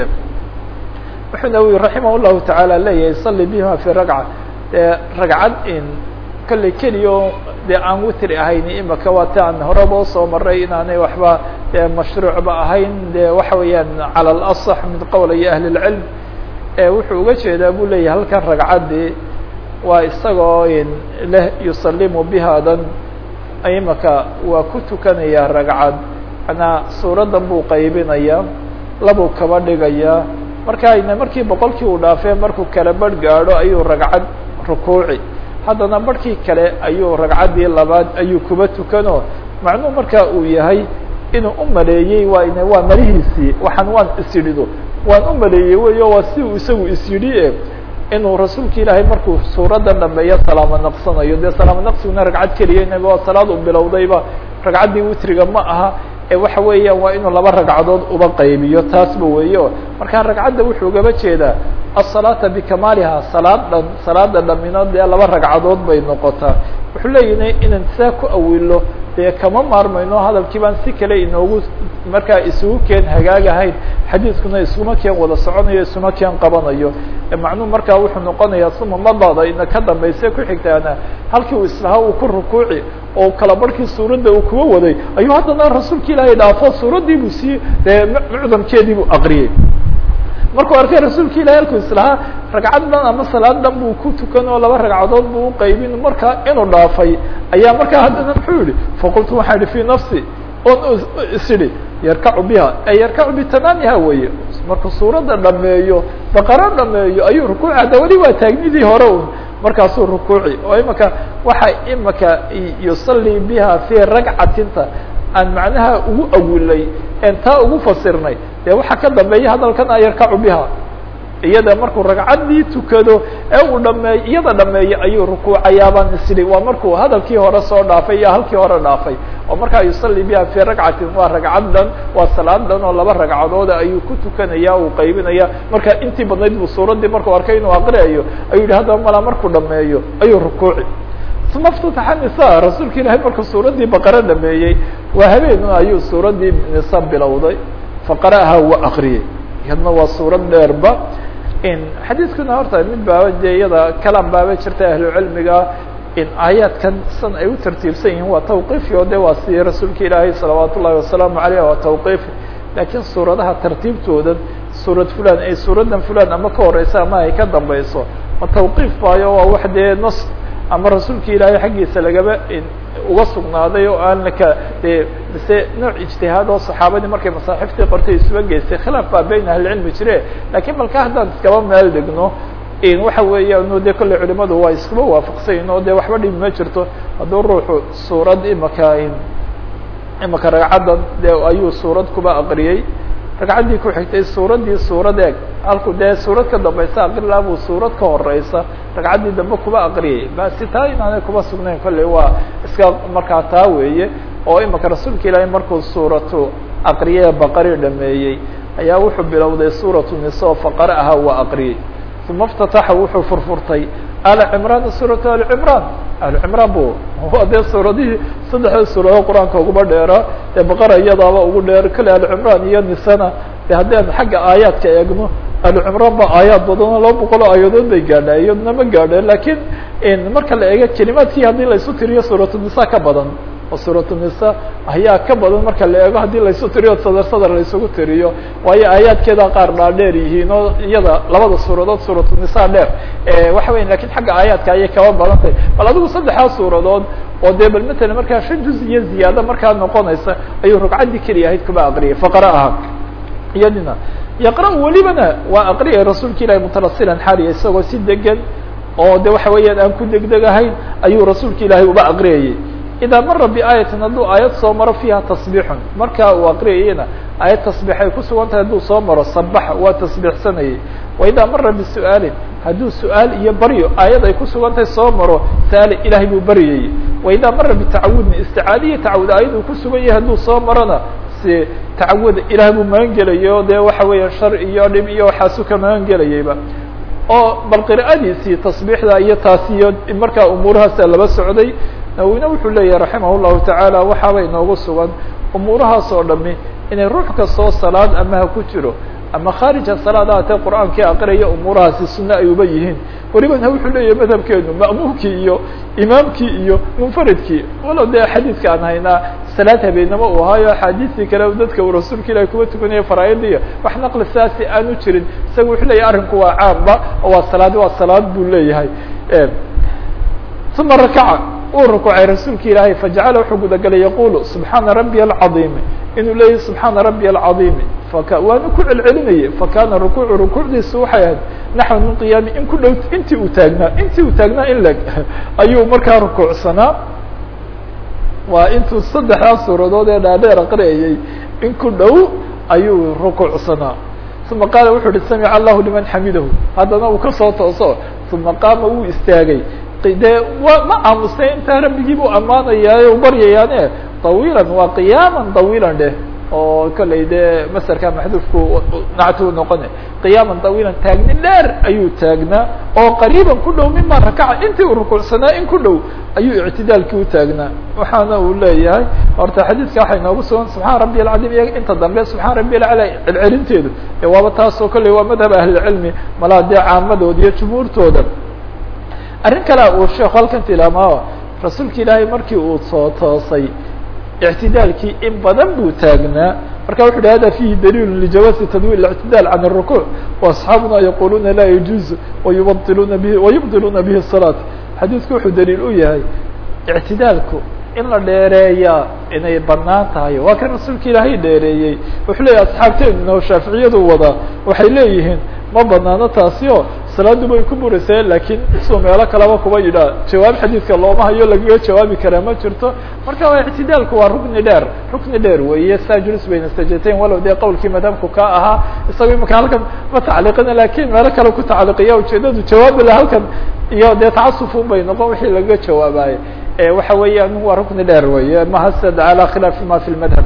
wuxuu nawi raximah llahu tacaala leeyahay sali bihima fi ragca dee ragcad in kollay keliyo dee aan witri ahayn imaka waa ti aan horeba usoo maray inaanay waxba dee mashruucba ahayn de waxa weeyaan cala alaصx min qowlaya ahli اlcilm wuxuu uga jeedaa bu leeyahay halkan ragcaddii waa isagoo leh yusalimu bihadan imaka waa ku tukanayaa ragcad manaa suuradan buu qaybinayaa labuu kaba dhigayaa marka ayna markii boqolkii uu dhaafee markuu kala barh gaadho ayuu ragcad rukuuci haddana barhkii kale ayuu ragcaddii labaad ayuu kuba tukano macnuu marka uu yahay inuu u maleeyey waa n waa malihiisii waxaan waan isyidhido waan u maleeyey weyo waa si uu isagu isyidhi e inuu rasuulka ilaahay markuu suuradan dhameeyo salaamo naqsanayo dee salaamo naqsiguna ragcad keliya inaga waa salaad u bilowdayba ragcaddii witriga ma aha ee waxa weeyaan waa inuu laba ragcadood uba qaybiyo taasba weeyo marka ragcadda wuxuu gaba jeedaa asalaata bikamaaliha salaad dhan salaada dhamino dee laba ragcadood bay noqotaa wuxuu leeyahay inaan saa ku awilo dee kama maarmayno hadalkii baan si kale inoogu markaa isugu keen hagaagahayn xadiiskuna iskuma keen wada soconayo isuma keen qabanayo macnuhu markaa wuxuu noqonayaa suma madaada ina ka dambayse ku xigtaana halkii uu islahaa uu ku rukuuci oo kala barhkii suuradda uu kuwa waday ayuu haddana rasuulka ilaahay dhaafo suuraddii buu sii dee mucdamkeedii buu aqriyey markuu arkay rasuulka ilahi halkuu islahaa ragcad dhan ama salaad dhan buu ku tukan oo laba ragcadood buu uqaybin markaa inuu dhaafay ayaa markaa haddana muxuu yihi faqultu waxaa yihi fi nafsi on isidhi yarkacu biha ay yarkacu bitamaamiha weye markuu suuradda dhameeyo baqaro dhameeyo ayuu rukuuci hadda weli waa taagnidii hore un markaasuu rukuuci oo imaka waxa imaka yusalii biha fi ragcatinta aan macnaha ugu awilay en taa ugu fasirnay dee waxaa ka dambeeya hadalkan a yarkacu biha iyada markuu ragcaddii tukado ee uu dhameey iyada dhameeyo ayuu rukuucayaabaan isdhi waa markuu hadalkii hore soo dhaafay iyo halkii hore dhaafay oo markaa yusalli biha fi ragcatin waa ragcad dhan waa salaad dhan oo laba ragcadooda ayuu ku tukanaya uu qaybinaya marka intii badnayd buu suuraddii markuu arkay inuu aqriayo ayuu yihi haddaba malaa markuu dhameeyo ayuu rukuuci uma اftataxa nisa rasuulka ilahay markuu suuraddii baqaro dhameeyey waa habeen ayuu suuraddii nisa bilowday faqara'aha waa akriyey iyadna waa suurad dheerba xadiiskuna horta mid baaba dee iyada kalan baaba jirta ahlucilmiga in aayaadkan san ay u tartiibsan yihiin waa tawqiifi oo de waa sidii rasuulka ilaahay salawaat ullahi wasalaamu aleyh waa tawqiifi laakiin suuradaha tartiibtoodan suurad fulan ay suuraddan fulan ama ka horeysa ama ay ka dambeyso ma tawqiif baayo waa wax dee nos ama rasuulka ilaahay xaggiisa lagaba uga sugnaaday oo aan laka de mise nooc ijtihaad oo saxaabadii markay masaaxiftii qortay isuba geystay khilaaf baa beyn ahlicilmi jire lakiin balka haddaan iskaba meel degno waxa weeyaan de kolley culimadu waa iskuba waafaqsanyin oo de waxba dhibi ma jirto hadduu ruuxu suurad imaka imaka ragcaddan de ayuu suurad kuba aqriyey ragcaddii ku xigtay suuraddii suurad eeg halku dee suurad ka dambaysa aqrilaa buu suurad ka horeysa ragcaddii dambe kuba aqriyay basi taa inaanay kuba sugnayn kolley waa iska markaa taa weeye oo imaka rasuulka ilaahay markuu suuratu aqriye baqari dhameeyey ayaa wuxuu bilowday suuratu nisa faqara'aha waa aqriyey uma اftataxa wuxuu furfurtay al cimraan suuratu ali cimraan ali cimraan bu waa dee suuradihii saddexda suuradood qur-aanka uguba dheeraa dee baqara iyadaaba ugu dheer kale ali cimraan iyo nisana de haddii aan xagga aayaadka eegno ali cimraan ba aayaad badanoo laba boqol oo aayadood bay gaadha iyaduna ma gaadheen lakiin marka la eego kelimaadkii haddii laisu tiriyo suuratu nisa ka badan oo suuratu nisa ayaa ka badan marka la eego haddii laisu tiriyo sadar sadar laisugu tiriyo waayo aayaadkeeda qaar dhaadheer yihiin oo iyada labada suuradood suuratu nisa dheer waxa weya lakin xagga aayaadka ayay kaba badan tahay bal adigu saddexdaa suuradood oo dee bal matala markaa shan juz iyo ziyaado markaa noqonaysa ayuu rugcaddii keliya ahayd kuba aqriyay faqara'aha iyadina yaqra welibana waa aqriyay rasuulka ilahi mutalasilan xaaliya isagoo si degan oo de waxa weeyaan aan ku degdegahayn ayuu rasuulka ilaahay uba aqriyayay idaa mara biaayatin hadduu aayad soo maro fiiha tasbiixun markaa uu aqriyayana aayad tasbiixay ku sugan tahay hadduu soo maro sabaxa waa tasbiixsanayay wa idaa mara bisu'aalin hadduu su-aal iyo baryo aayad ay ku sugan tahay soo maro saali ilahay buu baryayey wa idaa mara bitacawudin isticaadiya tacawud aayad uu ku sugan yahay hadduu soo marona si tacawuda ilaah buu magan gelayo dee waxa weeya shar iyo dhib iyo waxaasu ka magan gelayayba oo bal qira'adiisii tasbiixda iyo taasiyo markaa umuurahaasa laba socday nawina wuxuu leeyahay raximah llahu tacaala waxaaba inoogu sugan umuurahaas oo dhami inay ruux kastoo salaad ama ha ku jiro ama khaarija salaad ahatee qur'aankii aqraya umuurahaasi sunne ay uba yihiin welibana wuxuu leeyahay madhabkeenu ma'muumkii iyo imaamkii iyo munfaridkii walow dee xadiidka aan haynaa salaad habeenimo uu ahaayo axaadiistii kale dadka uu rasuulka ilahi kuba tukanaya faraa'idiya wax naqli saasi aanu jirin isaga wuxuu leeyahay arrinku waa caamba oo waa salaad waa salaad buu leeyahay uma rakaca uu rukuucay rasuulka ilaahay fajacala wuxuu gudagalay yaqulu subxaana rabbiya alcadiimi inuu leeyahy subxaana rabbiya alcadiimi faka waanu ku celcelinayay fakana rukuucu rukuucdiisu waxay ahayd naxwa min qiyaami in ku dhow intii uu taagnaa intii uu taagnaa in leg ayuu markaa rukuucsanaa waa intuu saddexdaa suuradood ee dhaadheer aqriyayay in ku dhow ayuu rukuucsanaa uma qaala wuxuu uhi samica allahu liman xamidahu haddana uu kasoo tooso uma qaama wuu istaagay dee wa ma aamusnay intaa rabbigii buu ammaanayaaye u baryayaane طawiila waa qiyaaman طawiilan dheh oo kollay dee maserka maxduufku nactu noqone qiyaaman tawiilan taagni dheer ayuu taagnaa oo qariiban ku dhow mima rakaca intii uu rukucsanaa in ku dhow ayuu ictidaalkii u taagnaa waxaana uu leeyahay horta xadiidka waxay noogu sugan subxaan rabbi alcadiim iyaga inta dambe subxaan rabbi alcala celcelinteedu ee waaba taasoo kolley waa madhab ahlilcilmi malaa dee caamadooda iyo jumhuurtooda arrin kale uu sheekhu halkan tilmaama rasuulka ilaahay markii uu soo toosay اعtidaalkii in badan buu taagnaa marka wuxu uhi hada fihi daliil ljawaazi tadwil ااعtidaal can الرuكوع وaصxaabuna yaquluna la يجuز وayubطiluna bihi وayubطiluna bihi الصلاة xadiidku wuxuu daliil u yahay اعtidaalku in la dheereeyaa inay banaan tahay waa kan rasuulka ilaahay dheereeyey wuxuu leeyahy asxaabteeduna oo shaaficiyadu wadaa waxay leeyihiin ma banaano taasi o salaadu bay ku burisee lakiin isuu meelo kaleba kuba yidhaa jawaab xadiidka looma hayo lagaga jawaabi karaa ma jirto marka waa ictidaalku waa rukni dheer rukni dheer weeye saa julis bayna sajateyn walow dee qowlkii madhabku ka ahaa isaga imaka halkan ma tacliiqina lakin meelo kale ku tacliiqiya ujeedadu jawaabila halkan iyo dee tacasufun bay noqon wixii lagaga jawaabaye waxa weeyaan waa rukni dheer weye mahasad alى khilaafi ma fi lmadhab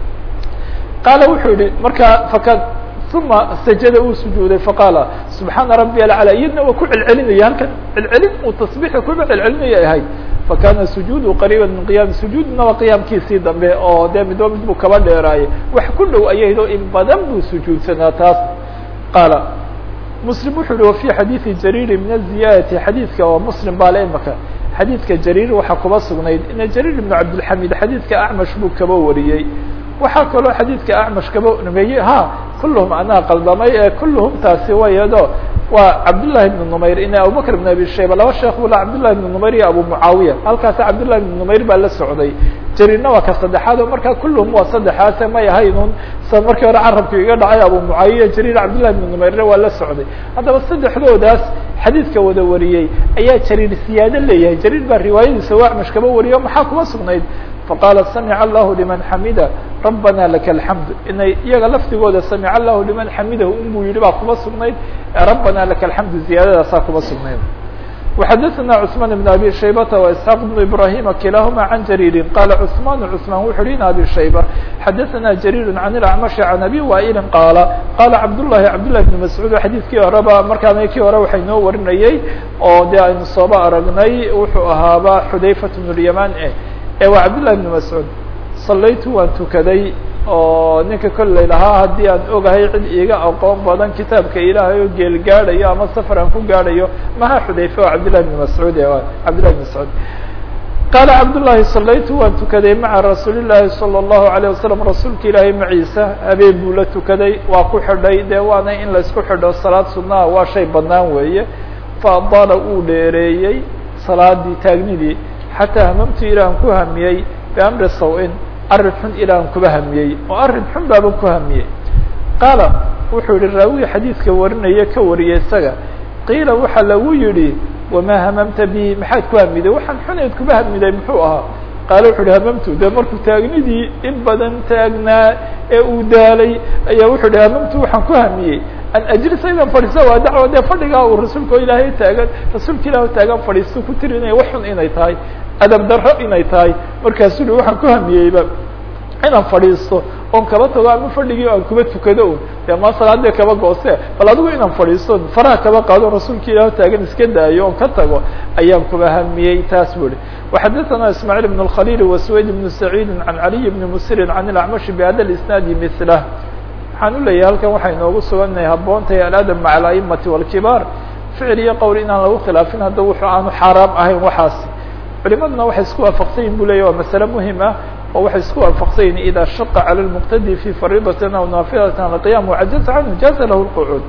qaala wuxuu yihi marka fakad uma sajada uu sujuuday faqaala subxaana rabi alcalى iyadna waa ku celcelinaya halkan celcelin uu tasbiixi kuba celcelinaya ahayd fakana sujuudu qariiba min qiyaami sujuudna waa qiyaamkiisii dambe oo dee midba mid buu kaba dheeraayay wax ku dhow ayaydo in badan buu sujuudsanaa taas qaala muslim wuxuu yihi wafi xadiidi jariiri min aziyaadati xadiidka waa muslim baa le imaka xadiidka jariir waxaa kuba sugnayd ina jariir ibnu cabdilxamid xadiidka acmash buu kaba wariyey waxaa kaloo xadiidka acmash kaba numeeyey ha kulluhum anaa qaldamay ee kulluhum taasi wayado waa cabdالlahi ibn numayr ina abubakr ibn abi shayba laba sheekh bula cabdالlahi ibn numayr iyo abu mucaawiya halkaasi cabdالlahi ibn numayr baa la socday jariirna waa ka saddexaad oo markaa kulluhum waa saddexaase may ahaynun sa markii hore carabku iga dhacay abu mucaawiya jariir cabdالlahi ibn numayrna waa la socday haddaba saddexdoodaas xadiidka wada wariyey ayaa jariir siyaado leeyahay jariir baa riwaayadiisa waa acmash kaba wariyo maxaa kuma sugnayd faqaala samica allahu liman xamida rabbana laka alxamd inay iyaga lafdigooda samica allahu liman xamidahu inbuu yihi baa kuma sugnayd rabbana laka alxamdu ziyaadadaasaa kuma sugnayd وxadثna cثman بن abi shaybata واسحاq بن ibrahima kilahuma عan jariiri qala cثman cثman wuxu hi in abi shayba xadaثna jariir عan اlacmaشh عan abi waili qaala qala cabdالlahi cabdالlahi بn mascuud xadiidkii horeba markaana kii hore waxay noo warinayey oo de aynu sooba aragnay wuxuu ahaaba xudayfat بن الyaman eh ee waa cabdالlahi بn mascuud salaytu waan tukaday oo ninka kolley lahaa haddii aan ogahay cid iiga aqoon badan kitaabka ilaahay oo geel gaadhayo ama safar aan ku gaadhayo maha xudayfe oo cabdillahi bn mascuud cabdillahi bn mascuud qaala cabdullahi salaytu waan tukaday maca rasuuli llaahi salى اllahu alayه wasalam rasuulka ilaahay maciisa habeen buu la tukaday waa ku xidhay dee waana in laysku xidho salaad sunnaha waa shay banaan weeye faadaala uu dheereeyey salaadii taagnidii xataa hamamtu ilaan ku hamiyey biamri saw-in arrin xun ilaan kuba hamiyey oo arrin xun baaban ku hamiyey qaala wuxuu yihi raawiga xadiidka warinaya ka wariyay isaga qiila waxaa lagu yihi wamaa hamamta bihi maxaad ku hamiday waxaan xuneed kuba hamiday muxuu ahaa qaala wuxu uhi hamamtu dee markuu taagnidii in badan taagnaa ee uu daalay ayaa wuxuu ihi hamamtu waxaan ku hamiyey an ajlisa idan fadhiisa waa dacwa dee fadhigaa uu rasuulka o ilaahay taagan rasuulka ilaah taagan fadhiisto ku tirinaya wax xun inay tahay adab darro inay tahay markaasuu hi waxaan ku hamiyeyba inaan fadhiisto oon kaba tago ama fadhigii aan kuba tukado un dee ma salaadee kaba goose bal adigu inaan fadhiisto faraha kaba qaado rasuulka ilaah taagan iska daayo oon ka tago ayaan kuba hamiyey taas bu ihi وxadثna ismاعيل بن الkhليل وسويد بن سعيد عن علي بن مسر عن الأعمش بhda الاسناad مثله waxaan u leeyahay halkan waxay noogu sugannahay habboontahay aladab maca ala'imati wاlkibaar ficil iyo qowl inaan lagu khilaafin hadda wuxuu aanu xaaraam ahayn waxaasi culimaduna waxay isku waafaqsan yihin bu leya waa masale muhim ah oo waxay isku waafaqsan yihin ida shaqa calى الmqtadi fi fariidatin aw naafilati alqiyam wacajaza canhu jaza lahu اlqucuud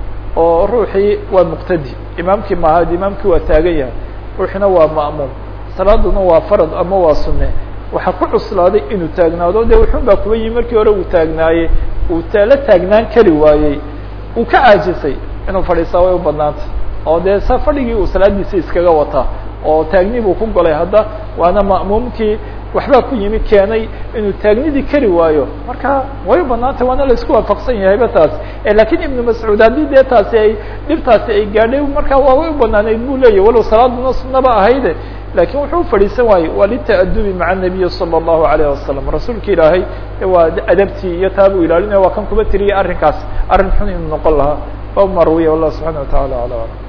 oo ruuxii waa muqtadi imaamkii maaha imaamkii waa taagan yahay ruuxina waa ma'muum salaaduna waa farad ama waa sunne waxaa ku cuslaaday inuu taagnaado de wuxun baa kuba yimi markii hore uu taagnaayey uu la taagnaan kari waayey uu ka caajisay inuu fadhiistaa way u badnaantay oo dee sa fadhigii uu salaadiisa iskaga wataa oo taagni buu ku golay hadda waana ma'muumkii waxbaa ku yimi keenay inuu taagnidii kari waayo marka way u banaantay waana la isku waafaqsan yahayba taas lakin ibnu mascuud haddii dee taasi ay dhibtaasi ay gaadhay markaa waa way u banaaneyd bu leeyahy walow salaaduna sunaba ahayde lakin wuxuu ufadhiisan waayey waa lita'adubi maca الnabiyi salى الlahu عalيه wasalam rasuulka ilaahay waa adabtii iyo taabuu ilaalinaya waa kan kuba tiriyay arrinkaas arrin xun inuu noqon lahaa o marwiya wallah subحana wa taعala alى alam